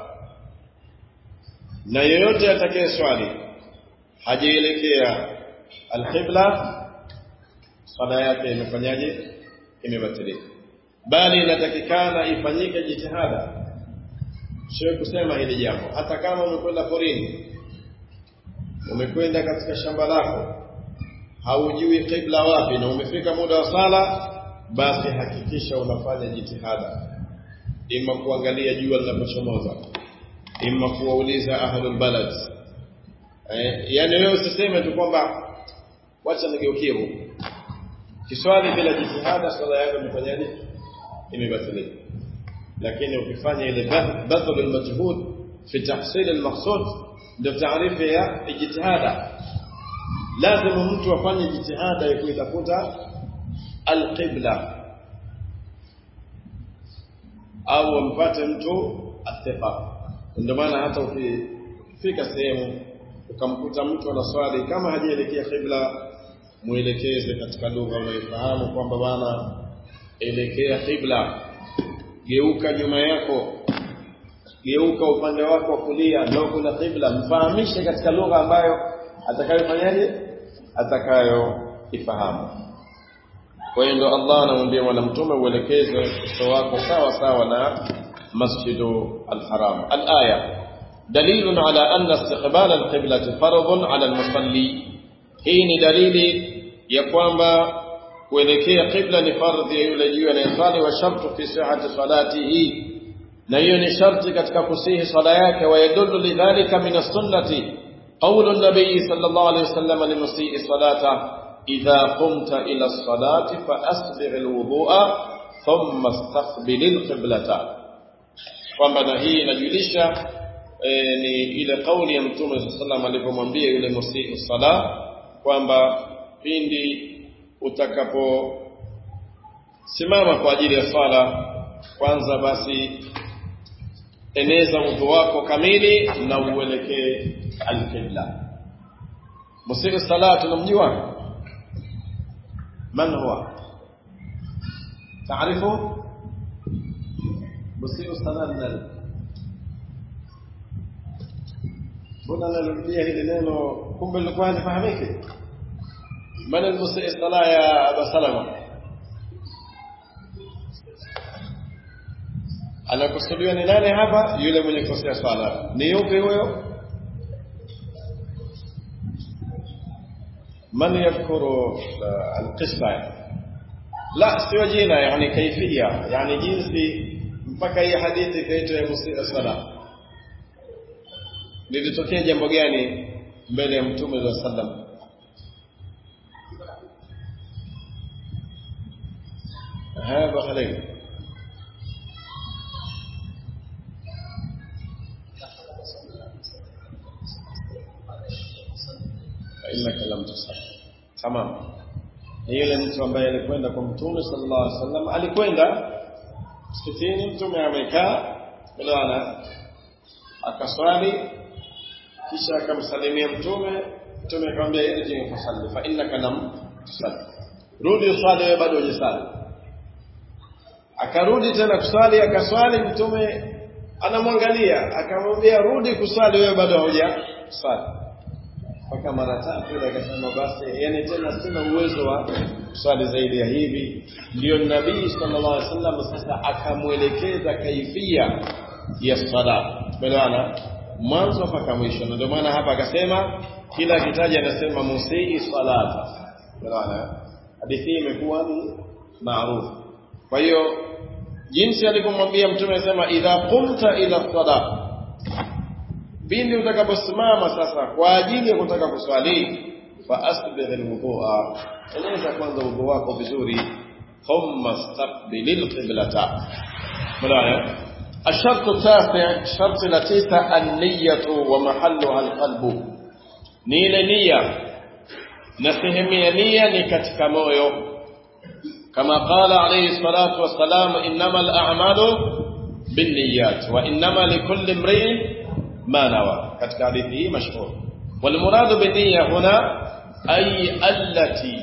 na yeyote atakaye swali hajaelekea al-qibla swala yake imefanyaje imebatilika bali inatakikana ifanyike jitihada sio kusema hili jambo hata kama umekwenda porini umekwenda katika shamba lako haujui qibla wapi na umefika muda wa sala basi hakikisha unafanya jitihada ima kuangalia jua linapochomoza ima kuwauliza ahlul balad eh, yani wewe usiseme tu kwamba wacha nigeukie huko kiswali bila jitihada swala yako imefanyaje imebatilika lakini ukifanya ile badhl almajhud fi tahsil almaqsud ndio taarifu ya jitihada lazima mtu afanye jitihada ya kuitafuta alqibla au ampate mtu athiqa ndio maana hata ukifika sehemu ukamkuta mtu anaswali kama hajaelekea qibla muelekeze katika lugha unayofahamu kwamba bana elekea qibla geuka nyuma yako geuka upande wako wa kulia ndio kuna qibla mfahamishe katika lugha ambayo atakayofanyaje atakayoifahamu kwa hiyo ndio Allah anamwambia mwana mtume uelekeze uso wako sawa sawa na masjidu al-haram al-aya dalilun ala anna istiqbal al-qiblati fardun ala al-musalli hii ni dalili ya kwamba kuelekea qibla ni fardhi ya yule juu anayesali wa shartu fi sihhati salatihi na hiyo ni sharti katika kusihi sala yake wa yadullu lidhalika min as-sunnati qawlu an-nabiy sallallahu alayhi wasallam limusii salata idha qumta ila as-salati fa asbigh al-wudu'a thumma istaqbil al-qiblata kwamba na hii inajulisha e, ni ile kauli ya mtume sallallahu alayhi wasallam alipomwambia yule musii sala kwamba pindi utakapo simama kwa ajili ya swala kwanza basi eneza udhu wako kamili na uelekee alqibla musiku sala tunamjua man huwa taarifu musiku sala nani mbona narudia hili neno kumbe lilikuwa halifahamiki من المسيء الصلاة يا أبا سلمة anakusudiwa ni nani hapa yule mwenye kosea swala ni yupi huyo man yadhkuru alqisma la sio jina yani kaifia yani jinsi mpaka hii hadithi ikaitwa ya musii sala lilitokea jambo gani mbele ya mtume za sallam هذا خليل hamam ni yule mtu ambaye alikwenda kwa mtume sallallahu alaihi wasallam alikwenda msikitini mtume amekaa bwana akaswali kisha akamsalimia mtume mtume akamwambia irji fasalli fa innaka lam tusalli rudi uswali wewe bado hujasali akarudi tena kuswali akaswali mtume anamwangalia akamwambia rudi kuswali wewe bado hujasali mpaka mara tatu ile akasema basi yani tena sina uwezo wa kuswali zaidi ya hivi ndio nabii sallallahu alaihi wasallam sasa akamwelekeza kaifia ya sala umeelewana mwanzo mpaka mwisho na ndio maana hapa akasema kila akitaja anasema musii salata umeelewana hadithi hii imekuwa ni maarufu kwa hiyo jinsi alivyomwambia mtume anasema idha qumta ila salat pindi utakaposimama sasa kwa ajili ya kutaka kuswali fa asbigh alwudhu'a eleza kwanza udhu wako vizuri thumma staqbil alqiblata mulaya الشرط التاسع شرط لتيسع النية ومحلها القلب نيل نية نسهم نية نكتك مويو كما قال عليه الصلاة والسلام إنما الأعمال بالنيات وإنما لكل امرئ ما نوى كتك حديثه مشهور والمراد بالنية هنا أي التي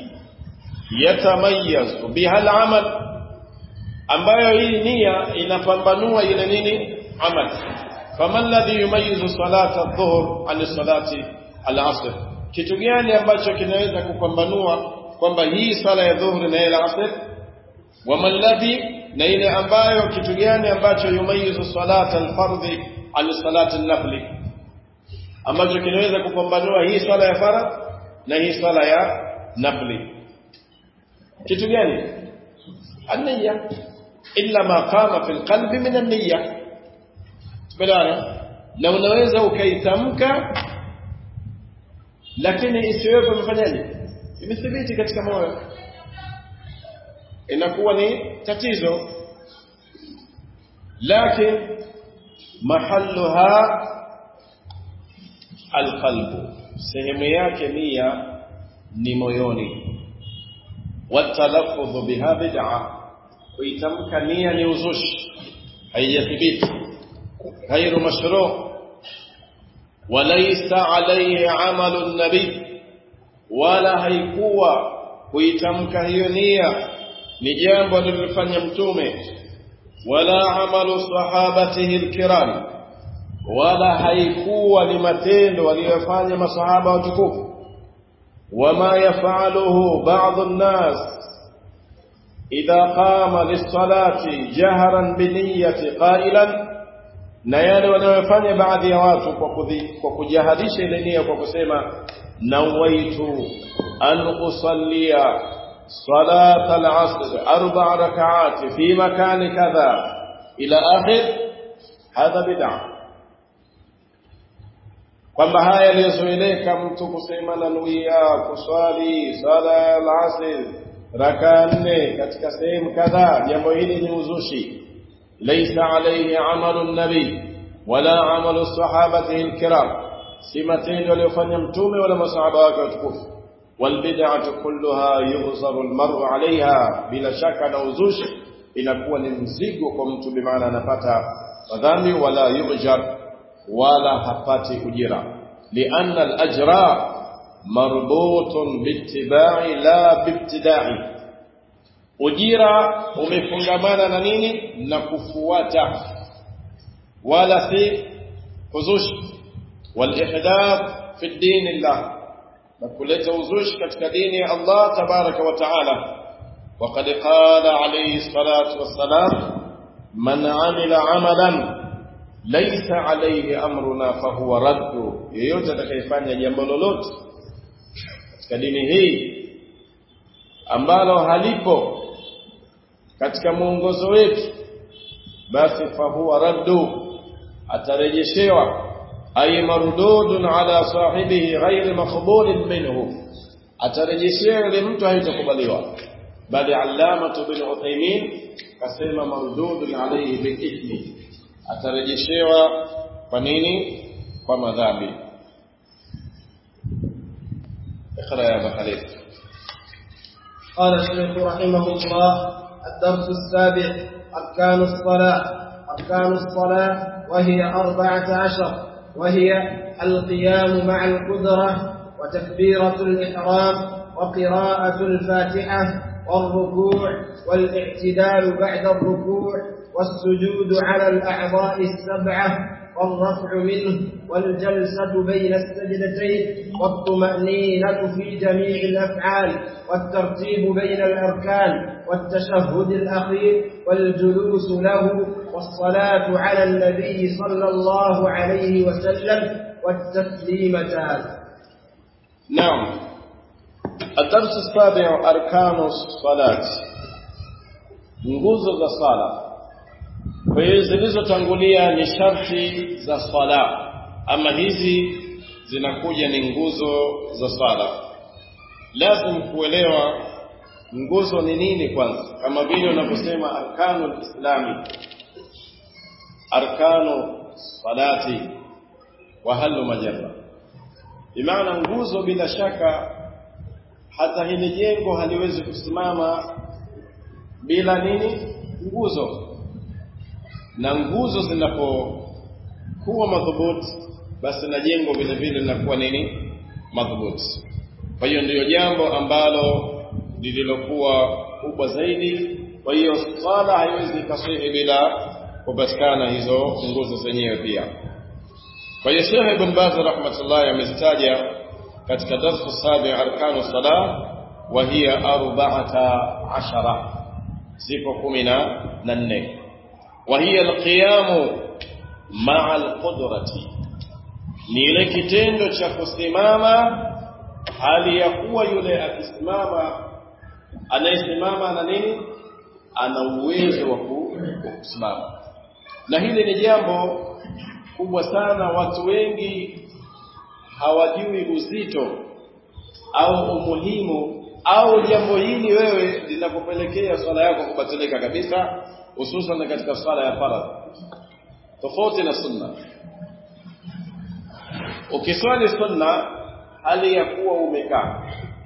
يتميز بها العمل ambayo hii nia inapambanua ile nini amal fama alladhi yumayizu salata adh-dhuhr an salati al-asr kitu gani ambacho kinaweza kupambanua kwamba hii sala ya dhuhuri na ile asr wama alladhi na ile ambayo kitu gani ambacho yumayizu salata al-fardhi an salati an-nafli ambacho kinaweza kupambanua hii sala ya faradh na hii sala ya nafli kitu gani an-niyya illa ma qama fil qalbi min an-niyya tumeelewana na unaweza ukaitamka lakini isiwepo imefanyaje imethibiti katika moyo inakuwa ni tatizo lakini mahalluha alqalbu sehemu yake nia ni moyoni watalaffudhu biha bid'a kuitamka nia ni uzushi haijathibiti غير مشروع وليس عليه عمل النبي wala haikuwa kuitamka hiyo nia ni jambo alilofanya mtume wala amalu sahabatihi alkiram wala haikuwa ni matendo waliyofanya masahaba watukufu wama yafaluhu ba'd an-nas idha qama lis-salati jahran bi niyyati qailan na yale wanayofanya baadhi ya watu kwa kudhi, kwa kujaharisha ile nia kwa kusema nawaitu an usallia salat al-asr arba rak'at fi makan kadha ila akhir hadha bid'a kwamba haya yaliyozoeleka mtu kusema nanuia kuswali sala al-asr raka nne katika sehemu kadhaa jambo hili ni uzushi ليس عليه عمل النبي ولا عمل الصحابة الكرام سمتين وليفني متومي ولا مصحابة وكتكف والبدعة كلها يغزر المرء عليها بلا شك نوزوش inakuwa ni mzigo kwa mtu bimaana anapata madhambi wala yujar wala hapati ujira lianna alajra marbutun biittibai la biibtidai ujira umefungamana na nini na kufuata wala si uzushi walihdath fi din Allah na kuleta uzushi katika dini ya Allah tabaraka wa taala وقد قال عليه الصلاة والسلام من عمل عملا ليس عليه أمرنا فهو رد yeyote atakayefanya jambo lolote katika dini hii ambalo halipo katika mwongozo wetu basi fahuwa raddu atarejeshewa ay mardudun ala sahibihi ghairi maqbulin minhu atarejeshewa yule mtu haitakubaliwa bali allamatu bin uthaymin kasema mardudun alayhi bil atarejeshewa kwa nini kwa madhambi اقرا يا ابا خليل قال الشيخ رحمه الله الدرس السابع أركان الصلاة أركان الصلاة وهي أربعة عشر وهي القيام مع القدرة وتكبيرة الإحرام وقراءة الفاتحة والركوع والاعتدال بعد الركوع والسجود على الأعضاء السبعة والرفع منه والجلسة بين السجدتين والطمأنينة في جميع الأفعال والترتيب بين الأركان والتشهد الأخير والجلوس له والصلاة على النبي صلى الله عليه وسلم والتسليمتان نعم الدرس السابع أركان الصلاة nguzo za sala kwa hiyo zilizotangulia ni sharti za sala ama hizi zinakuja ni nguzo za sala lazim kuelewa nguzo ni nini kwanza kama vile unavyosema arkanu lislami arkanu salati wa halu majarra bimaana nguzo bila shaka hata hili jengo haliwezi kusimama bila nini nguzo na nguzo zinapokuwa madhubuti basi na jengo vile vile linakuwa nini madhubuti kwa hiyo ndiyo jambo ambalo lililokuwa kubwa zaidi kwa hiyo swala haiwezi ikasihi bila kupatikana hizo nguzo zenyewe pia kwa hiyo Sheikh Ibn Baz rahmatullahi amezitaja katika darsu sabi arkanu salah wa hiya arba'ata ashara zipo kumi na nne wa hiya alqiyamu ma'a alqudrati ni ile kitendo cha kusimama hali ya kuwa yule akisimama anayesimama ana nini ana uwezo wa kusimama na hili ni jambo kubwa sana watu wengi hawajui uzito au umuhimu au jambo hili wewe linakupelekea swala yako kubatilika kabisa hususan katika swala ya faradhi tofauti na sunna ukiswali sunna hali ya kuwa umekaa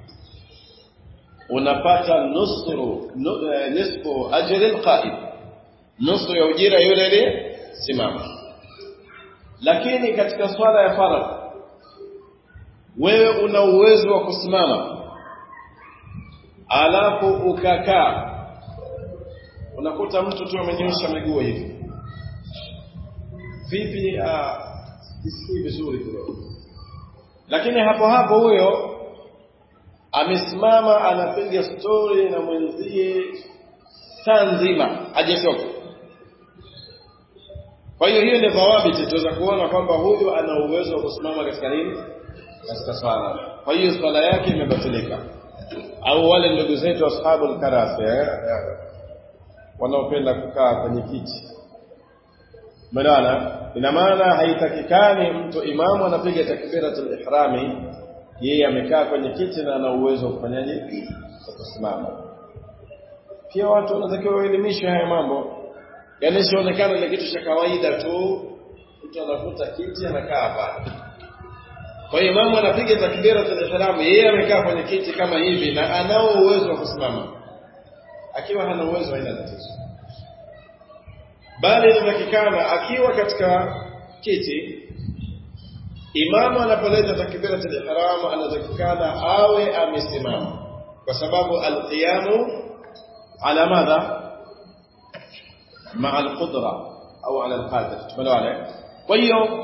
unapata nusru nisfu ajri alqa'id nusu ya ujira yule ile simama lakini katika swala ya faradhi wewe una uwezo wa kusimama alafu ukakaa unakuta mtu tu amenyosha miguu hivi vipi isikii vizuri kidogo lakini hapo hapo huyo amesimama anapiga stori na mwenzie saa nzima hajachoka kwa hiyo hiyo ni dhawabiti tuweza kuona kwamba huyu ana uwezo wa kusimama katika nini katika swala kwa hiyo swala yake imebatilika au wale ndugu zetu ashabu al-karasi eh? wanaopenda kukaa kwenye kiti Umeelewana? Ina maana haitakikani mtu imamu anapiga takbiratul ihrami yeye amekaa kwenye kiti na ana uwezo wa kufanyaje? Kusimama. Pia watu wanatakiwa waelimishwe haya mambo. Yaani sionekana ni kitu cha kawaida tu mtu anavuta kiti anakaa pale. Kwa hiyo imamu anapiga takbiratul ihram yeye amekaa kwenye kiti kama hivi na anao uwezo wa kusimama. Akiwa hana uwezo haina tatizo bali inatakikana akiwa katika kiti imamu anapoleta takbiratul ihram anatakikana awe amesimama kwa sababu alqiyamu ala madha maa alqudra au ala alqadir tumeelewana kwa hiyo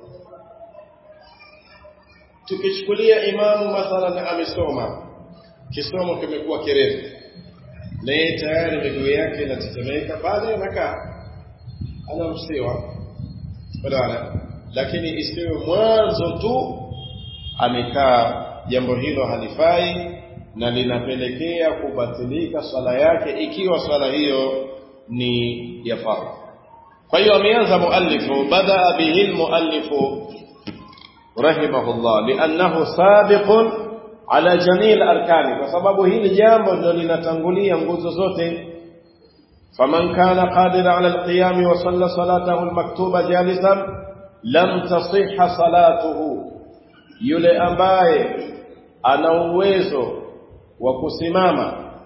tukichukulia imamu mathalan amesoma kisomo kimekuwa kirefu na yeye tayari miguu yake inatetemeka pale anakaa anaruhusiwa badala lakini isiwe mwanzo tu amekaa jambo hilo halifai na linapelekea kubatilika swala yake ikiwa swala hiyo ni ya fardhu kwa hiyo ameanza muallifu badaa bihi almuallifu rahimahullah liannahu sabiqun ala jamii arkani kwa sababu hili jambo ndio linatangulia nguzo zote فمن كان قادر على القيام وصلى صلاته المكتوبة جالسا لم تصح صلاته yule ambaye ana uwezo wa kusimama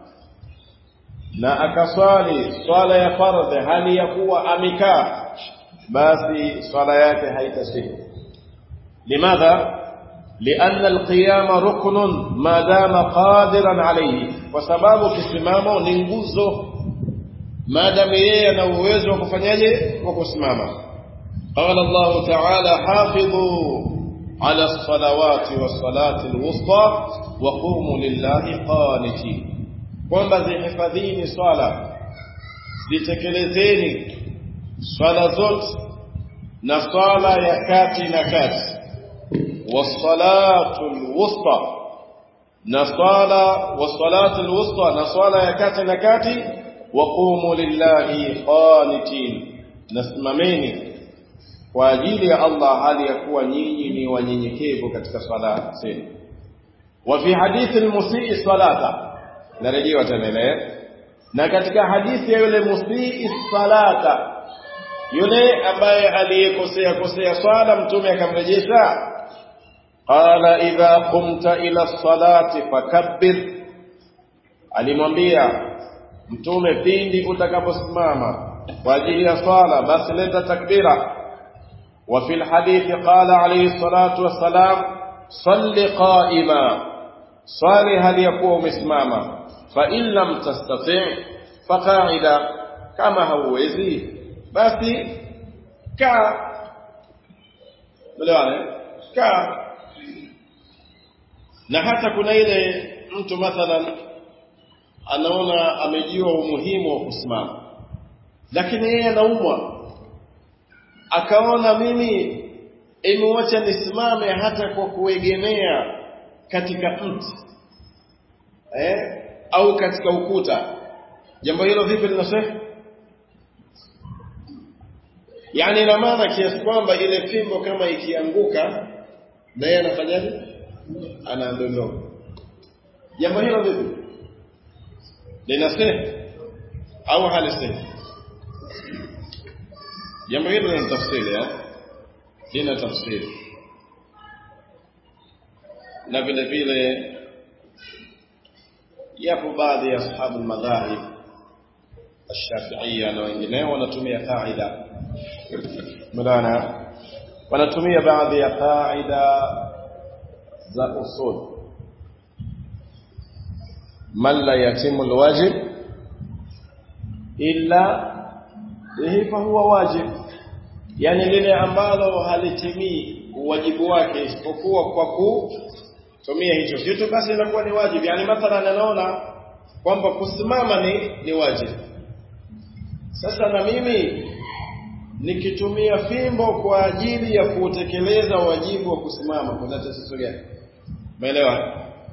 na akaswali swala ya fardhi hali ya kuwa amekaa basi swala yake haitasihi limadha لأن القيام ركن ما دام قادرا عليه وسبب kisimamo ni nguzo maadamu yeye ana uwezo wa kufanyaje wa kusimama qala Allah ta'ala hafidhu ala as-salawati was-salati al-wusta wa qumu lillahi qanitin kwamba zihifadhini swala zitekelezeni swala zote na swala ya kati na kati والصلاه الوسطى نصالا والصلاه الوسطى نصالا ya kati na kati waqumu lillahi qanitin nasimameni kwa ajili ya Allah hali ya kuwa nyinyi ni wanyenyekevu katika swala zenu wa fi hadithi al-musii salata narejewa tena ile na katika hadithi ya yule musii salata yule ambaye aliyekosea kosea swala mtume akamrejesha qala idha qumta ila salati fakabbir alimwambia mtume pindi utakaposimama kwa ajili ya swala basi leta takbira wa fil hadithi qala alayhi salatu wassalam salli qa'ima swali hali ya kuwa umesimama fa in lam tastati' fa qa'ida kama hauwezi basi kaa Melewane? Kaa. Na hata kuna ile mtu mathalan anaona amejua umuhimu wa kusimama, lakini yeye anaumwa, akaona mimi imewacha nisimame hata kwa kuegemea katika mti eh, au katika ukuta. Jambo hilo vipi linasema? Yaani ina maana kiasi kwamba ile fimbo kama ikianguka na yeye anafanyaje? Anaondoka. Jambo hilo vipi? Linasema au halisema? Jambo hilo lina tafsiri eh? Lina tafsiri. Na vile vile yapo baadhi ya ashabu madhahib الشافعية na wengineo wanatumia kaida mudana wanatumia baadhi ya kaida za usul man la yatimu alwajib illa bihi fahuwa wajib yani lile ambalo halitimii uwajibu wake isipokuwa kwa kutumia hicho kitu basi inakuwa ni wajibu yani mathalan anaona kwamba kusimama ni ni wajibu sasa na mimi nikitumia fimbo kwa ajili ya kutekeleza wajibu wa kusimama kuna tatizo gani? Umeelewa?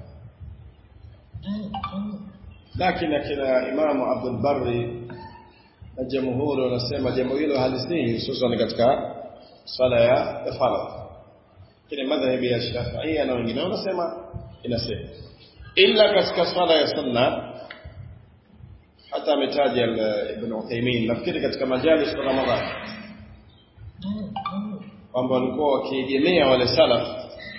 Lakini akina Imamu Abdul Barri na jamhuri wanasema jambo hilo halisihi hususan katika swala ya faradhi. Lakini madhhabi ya Shafi'i na wengine wanasema inasema ila katika swala ya sunna hata ametaja Ibn Uthaymeen nafikiri katika majalis kwa Ramadhani kwamba walikuwa wakiegemea wale salaf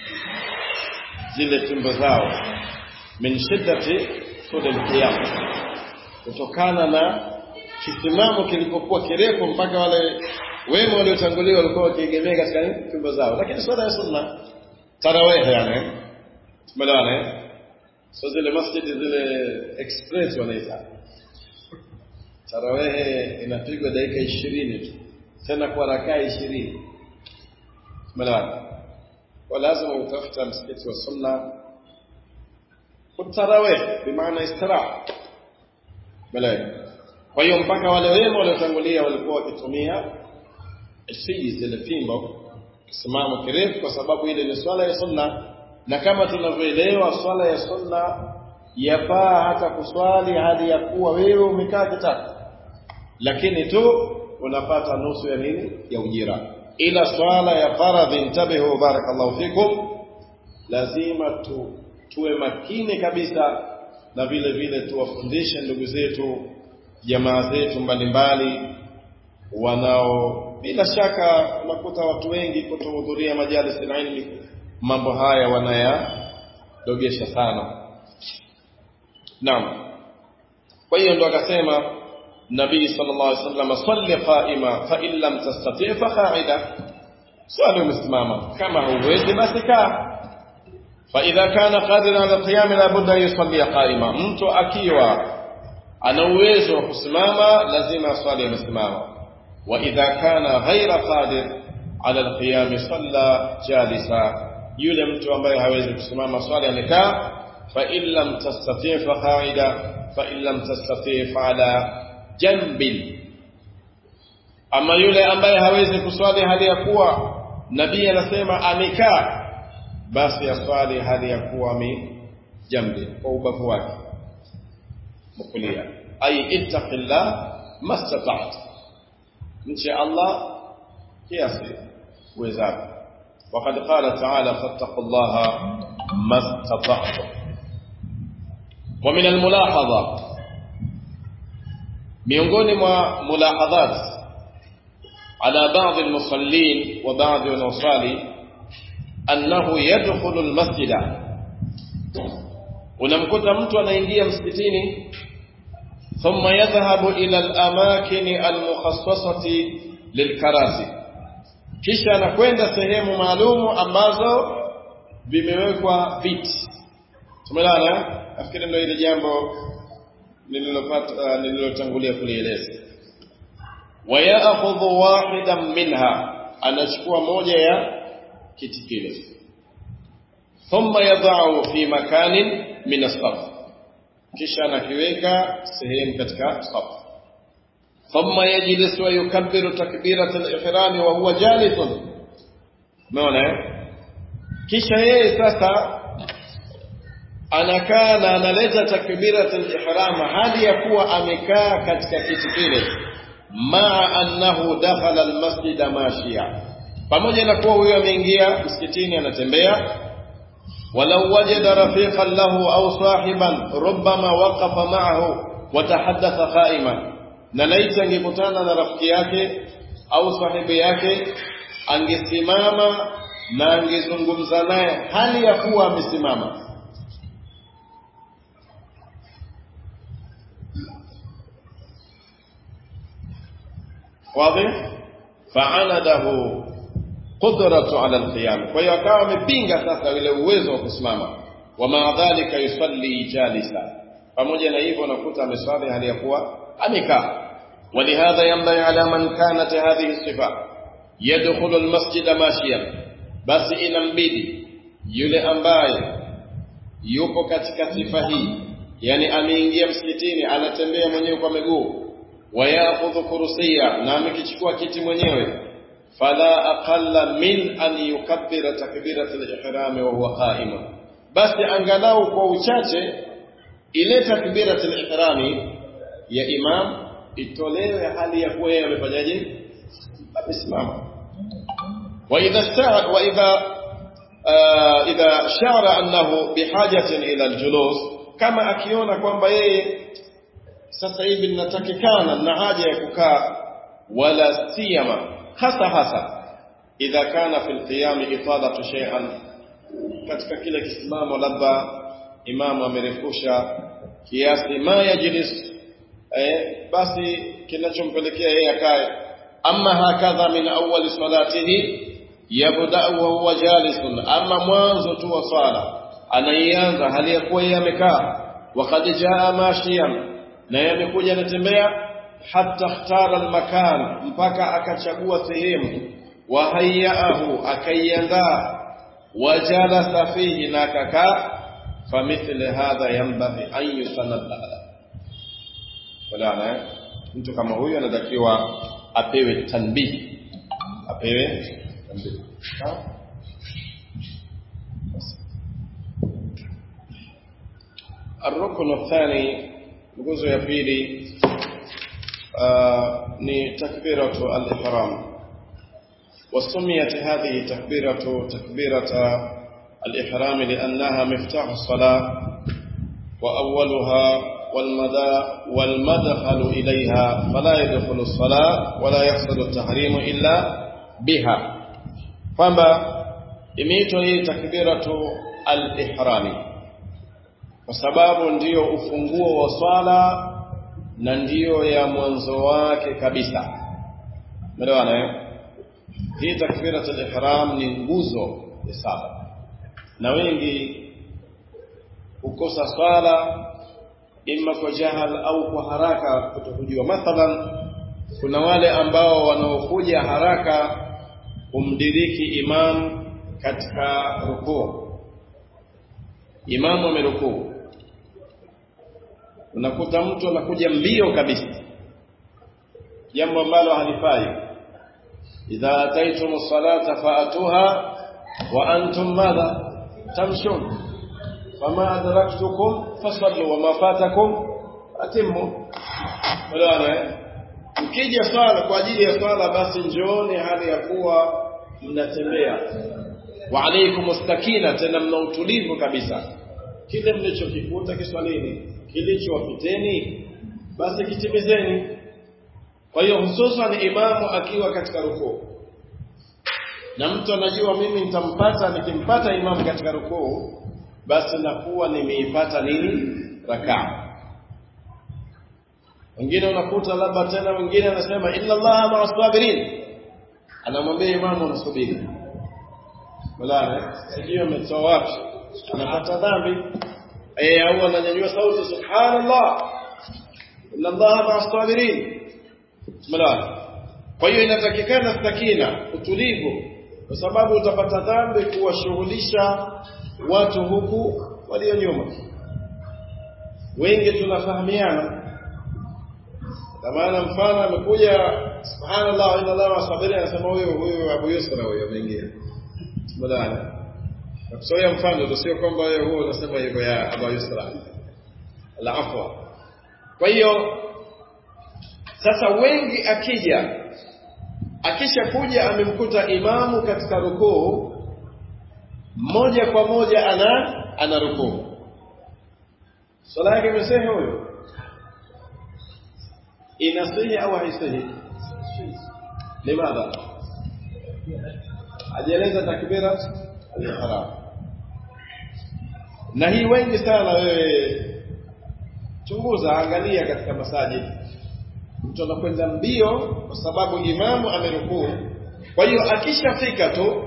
zile tumbo zao min shiddati sudul qiyam kutokana na kisimamo kilipokuwa kirefu mpaka wale wema waliotangulia walikuwa wakiegemea katika tumbo zao lakini swala ya sunna tarawih yani tumeelewana so zile masjidi zile express wanaita tarawehe inapigwa dakika ishirini tu tena kwa rakaa ishirini umeelewana kwa lazima utafuta msikiti wa sunna kutarawih bimaana istiraha umeelewa kwa hiyo mpaka wale wema waliotangulia walikuwa wakitumia siji zile fimbo kisimamo kirefu kwa sababu ile ni swala ya sunna na kama tunavyoelewa swala ya sunna yafaa hata kuswali hali ya kuwa wewe umekaa kitako lakini tu unapata nusu ya nini ya ujira ila swala ya faradhi intabihu barakallahu fikum lazima tu tuwe makini kabisa na vile vile tuwafundishe ndugu zetu jamaa zetu mbalimbali wanao bila shaka unakuta watu wengi kutohudhuria majalis ilmi mambo haya wanayadogesha sana naam kwa hiyo ndo akasema nabii sallallahu alaihi wasallam salli qa'ima fa in lam tastati' fa qa'ida swali umesimama kama huwezi basi kaa fa idha kana qadiran ala qiyam la budda yusalli qa'ima mtu akiwa ana uwezo wa kusimama lazima swali amesimama wa idha kana ghaira qadir ala alqiyam salla jalisa yule mtu ambaye hawezi kusimama swali amekaa fa in lam tastati' fa qa'ida fa in lam tastati' fa ala janbin ama yule ambaye hawezi kuswali hali ya kuwa nabii anasema amekaa basi aswali hali ya kuwa jambi kwa ubavu wake mkulia ay ittaqillah mastata'ta mche Allah kiasi uwezavyo وقد قال تعالى فاتقوا الله ما استطعتم ومن الملاحظة miongoni mwa mulahadhat ala baadhi almusallin wa baadhi wanaosali annahu yadkhulu almasjida unamkuta mtu anaingia msikitini thumma yadhhabu ila alamakin almukhassasati lilkarasi kisha anakwenda sehemu maalumu ambazo vimewekwa viti tumelala nafikiri ndio ile jambo nililopata nililotangulia kulieleza wayakhudhu wahidan minha anachukua moja ya kiti kile thumma yadha'u fi makanin min as-saf kisha anakiweka sehemu katika safu thumma yajlis wa yukabbiru takbirat al-ihram wa huwa jalis umeona kisha yeye sasa anakaa na analeta takbiratul ihram hadi ya kuwa amekaa katika kiti kile maa annahu dakhala almasjid mashia pamoja na kuwa huyo ameingia msikitini anatembea walau wajada rafiqan lahu au sahiban rubbama waqafa ma'ahu watahaddatha qa'iman na laiti angekutana na rafiki yake au sahibi yake angesimama na angezungumza naye hali ya kuwa amesimama واضح فعنده قدرة على القيام kwa hiyo akawa amepinga sasa ile uwezo wa kusimama wama dhalika yusalli jalisa pamoja na hivyo nakuta ameswali hali ya kuwa amekaa ولهذا ينبغي على من كانت هذه الصفة يدخل المسجد ماشيا basi inambidi yule ambaye yupo katika sifa hii yani ameingia msikitini anatembea mwenyewe kwa miguu wayakhudhu kursiya na amekichukua kiti mwenyewe fala aqalla min an yukabbira takbirat al-ihram wa huwa qa'im basi angalau kwa uchache ile takbirat al-ihram ya imam itolewe hali ya kuwa yeye amefanyaje amesimama wa idha sta'a wa idha idha shara annahu bihajatin ila al-julus kama akiona kwamba yeye sasa hivi ninatakikana na haja ya kukaa wala siyama hasa hasa idha kana fil qiyam ifadatu shay'an katika kile kisimamo labda imamu amerefusha kiasi ma yajlis eh, basi kinachompelekea yeye akae amma hakadha min awwal salatihi yabda wa huwa jalisun amma mwanzo tu wa sala anaianza hali ya kuwa yeye amekaa waqad jaa mashiyan na yeye amekuja anatembea hatta ikhtara almakan mpaka akachagua sehemu wa hayyaahu akaiandaa wajalasa fihi na akakaa famithli hadha yanbaghi an yusanabbaha wala mtu kama huyu anatakiwa apewe tanbih apewe tanbih الركن الثاني nguzo ya pili ni takbiratu al-ihram وسميت هذه تكبيرة تكبيرة الإحرام لأنها مفتاح الصلاة وأولها والمدى والمدخل إليها فلا يدخل الصلاة ولا يحصل التحريم إلا بها فما imeitwa hii takbiratu al-ihrami kwa sababu ndiyo ufunguo wa swala na ndiyo ya mwanzo wake kabisa umeelewana eh hii takbiratul ihram ni nguzo ya sala na wengi hukosa swala imma kwa jahal au kwa haraka kutokujua mathalan kuna wale ambao wanaokuja haraka kumdiriki imam katika rukuu imamu amerukuu unakuta mtu anakuja mbio kabisa jambo ambalo halifai idha ataitum salata faatuha wa antum madha tamshun fama adraktukum fasallu wama fatakum atimmu wala mkija swala kwa ajili ya swala basi njooni hali ya kuwa mnatembea wa alaykum sakina tena mna utulivu kabisa kile mlichokikuta kiswalini kilichowapiteni basi kitimizeni kwa hiyo hususan imamu akiwa katika rukuu na mtu anajua mimi nitampata nikimpata imamu katika rukuu basi nakuwa nimeipata nini rakaa wengine unakuta labda tena wengine anasema inna allaha ma'a sabirin anamwambia imamu anasubiri wala sijui ametoa wapi anapata dhambi eh au ananyanyua sauti subhanallah inna allaha ma'a sabirin wala kwa hiyo inatakikana sakina utulivu kwa sababu utapata dhambi kuwashughulisha watu huku walio nyuma wengi tunafahamiana kwa maana mfano amekuja subhanallah inna allaha ma'a sabirin anasema huyo huyo Abu Yusra huyo ameingia badala nakusoea mfano sio kwamba wewe huo unasema hivyo ya Abu Yusra la afwa kwa hiyo sasa wengi akija akisha kuja amemkuta imamu katika rukuu moja kwa moja ana ana rukuu swala yake imesehe huyo inasihi au haisihi limadha ajieleza takbira al-ihram na hii wengi sana wewe chunguza angalia katika masajid mtu anakwenda mbio kwa sababu imamu amerukuu kwa hiyo akishafika tu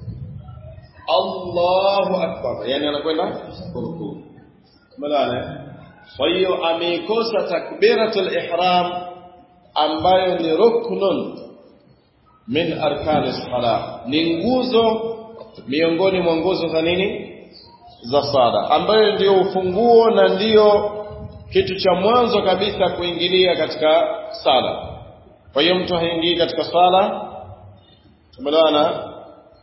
Allahu akbar yani anakwenda kurukuu malana kwa hiyo ameikosa takbiratul ihram ambayo ni ruknun min arkani sala ni nguzo miongoni mwa nguzo za nini za sala ambayo ndiyo ufunguo na ndiyo kitu cha mwanzo kabisa kuingilia katika sala kwa hiyo mtu haingii katika sala tumeelewana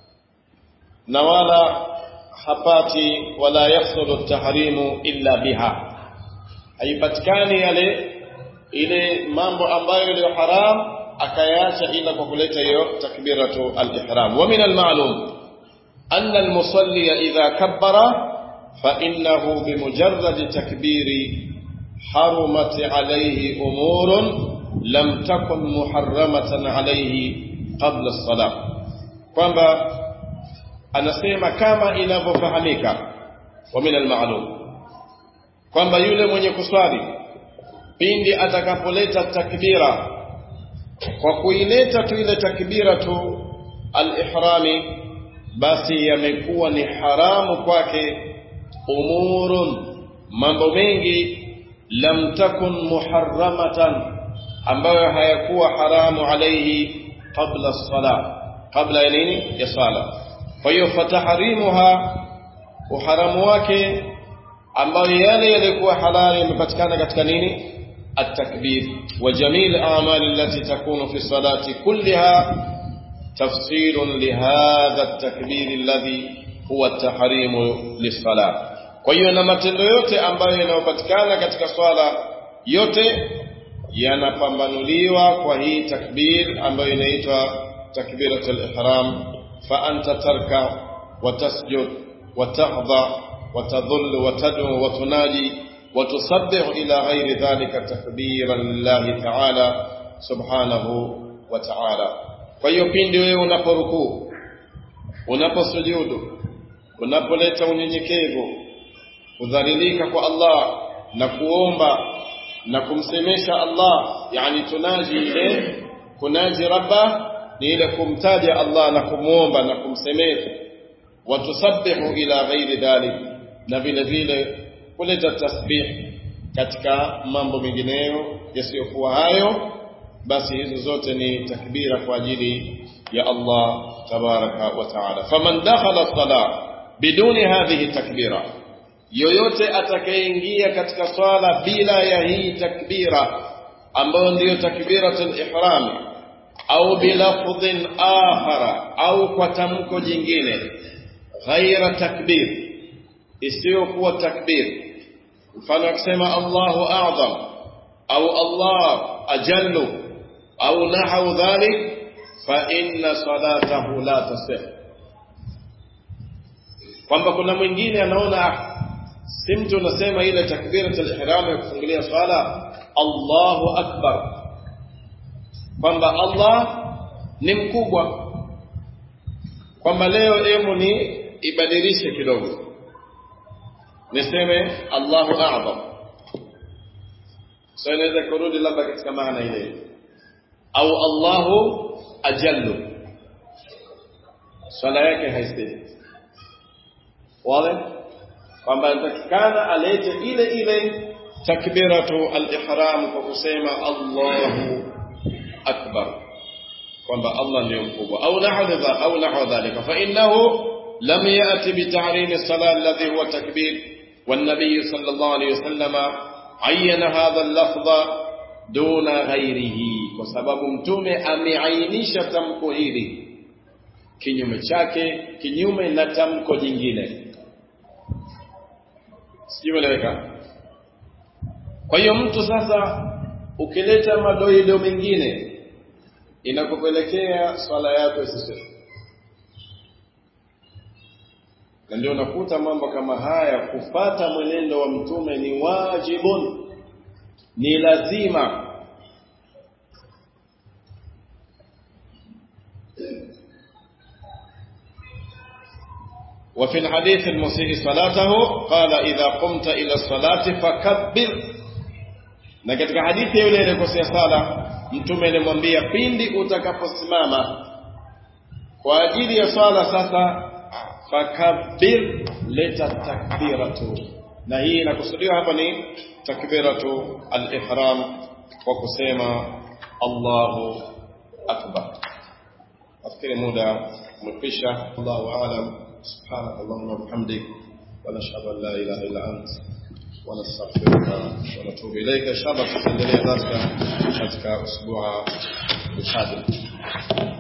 na wala hapati wala yahsulu tahrimu illa biha haipatikani yale ile mambo ambayo ni haram akayaacha ila kwa kuleta hiyo takbiratu al-ihram wa min al-ma'lum anna al-musalli idha kabbara fa innahu bimujarrad takbiri harumat alayhi umurun lam takun muharramatan alayhi qabla as-salah kwamba anasema kama inavyofahamika wa min al-ma'lum kwamba yule mwenye kuswali pindi atakapoleta takbira kwa kuileta tu ile takbira tu al-ihrami basi yamekuwa ni haramu kwake umurun mambo mengi lam takun muharramatan ambayo hayakuwa haramu alayhi qabla as-sala qabla ya nini ya sala kwa hiyo fataharimuha uharamu wake ambayo yale yalikuwa halali yamepatikana katika nini التكبير وجميع الأعمال التي تكون في الصلاة كلها تفسير لهذا التكبير الذي هو التحريم للصلاة kwa hiyo na matendo yote ambayo yanayopatikana katika swala yote yanapambanuliwa kwa hii takbir ambayo inaitwa takbiratul ihram fa anta tarka wa tasjud wa tahdha wa tadhull wa tad'u wa tunaji وتسبح إلى غير ذلك تكبيرا لله تعالى سبحانه وتعالى kwa hiyo pindi wewe unaporukuu unaposujudu unapoleta unyenyekevu kudhalilika kwa Allah na kuomba na kumsemesha Allah yani tunaji ile kunaji rabba ni ile kumtaja Allah na kumuomba na kumsemesha watusabbihu ila ghairi dhalik na vile vile kuleta tasbih katika mambo mengineyo yasiyokuwa hayo basi hizo zote ni takbira kwa ajili ya Allah tabaraka wa taala faman dakhala salah biduni hadhihi takbira yoyote atakayeingia katika swala bila ya hii takbira ambayo ndiyo takbiratul ihram au bilafdhin akhara au kwa tamko jingine ghaira takbir isiyokuwa takbir mfano akisema Allahu a'zam au Allah ajallu au nahaw dhalik fa inna salatahu la tasih kwamba kuna mwingine anaona si mtu unasema ile takbiratul ihram ya kufungulia swala Allahu akbar kwamba Allah ni mkubwa kwamba leo emu ni ibadilishe kidogo niseme Allahu a'zam so inaweza kurudi labda katika maana ile au Allahu ajallu swala yake haistahili wale kwamba inatakikana alete ile ile takbiratu al-ihram kwa kusema Allahu akbar kwamba Allah ndio mkubwa au nahwa au nahwa dhalika fa innahu lam yati bi ta'rim as-salat alladhi huwa takbir والنبي صلى الله عليه وسلم عين هذا اللفظ دون غيره وسبب mtume ameainisha tamko hili kinyume chake kinyume na tamko jingine sijueleweka kwa hiyo mtu sasa ukileta madoido mengine inakupelekea swala yako isishe na ndio unakuta mambo kama haya kufata mwenendo wa mtume ni wajibun ni lazima وفي الحديث المسيء صلاته قال إذا قمت إلى الصلاة فكبر na katika hadithi yule aliyekosea sala mtume alimwambia pindi utakaposimama kwa ajili ya swala sasa fakabbir leta takbiratu na hii inakusudiwa hapa ni takbiratu al-ihram kwa kusema Allahu akbar nafikiri muda umekwisha Allahu aalam subhanak allahumma wa bihamdik wa nashhadu an la ilaha illa ant wa nastaghfiruka wa natubu ilayka inshallah tutaendelea darasa katika usbu'a القادم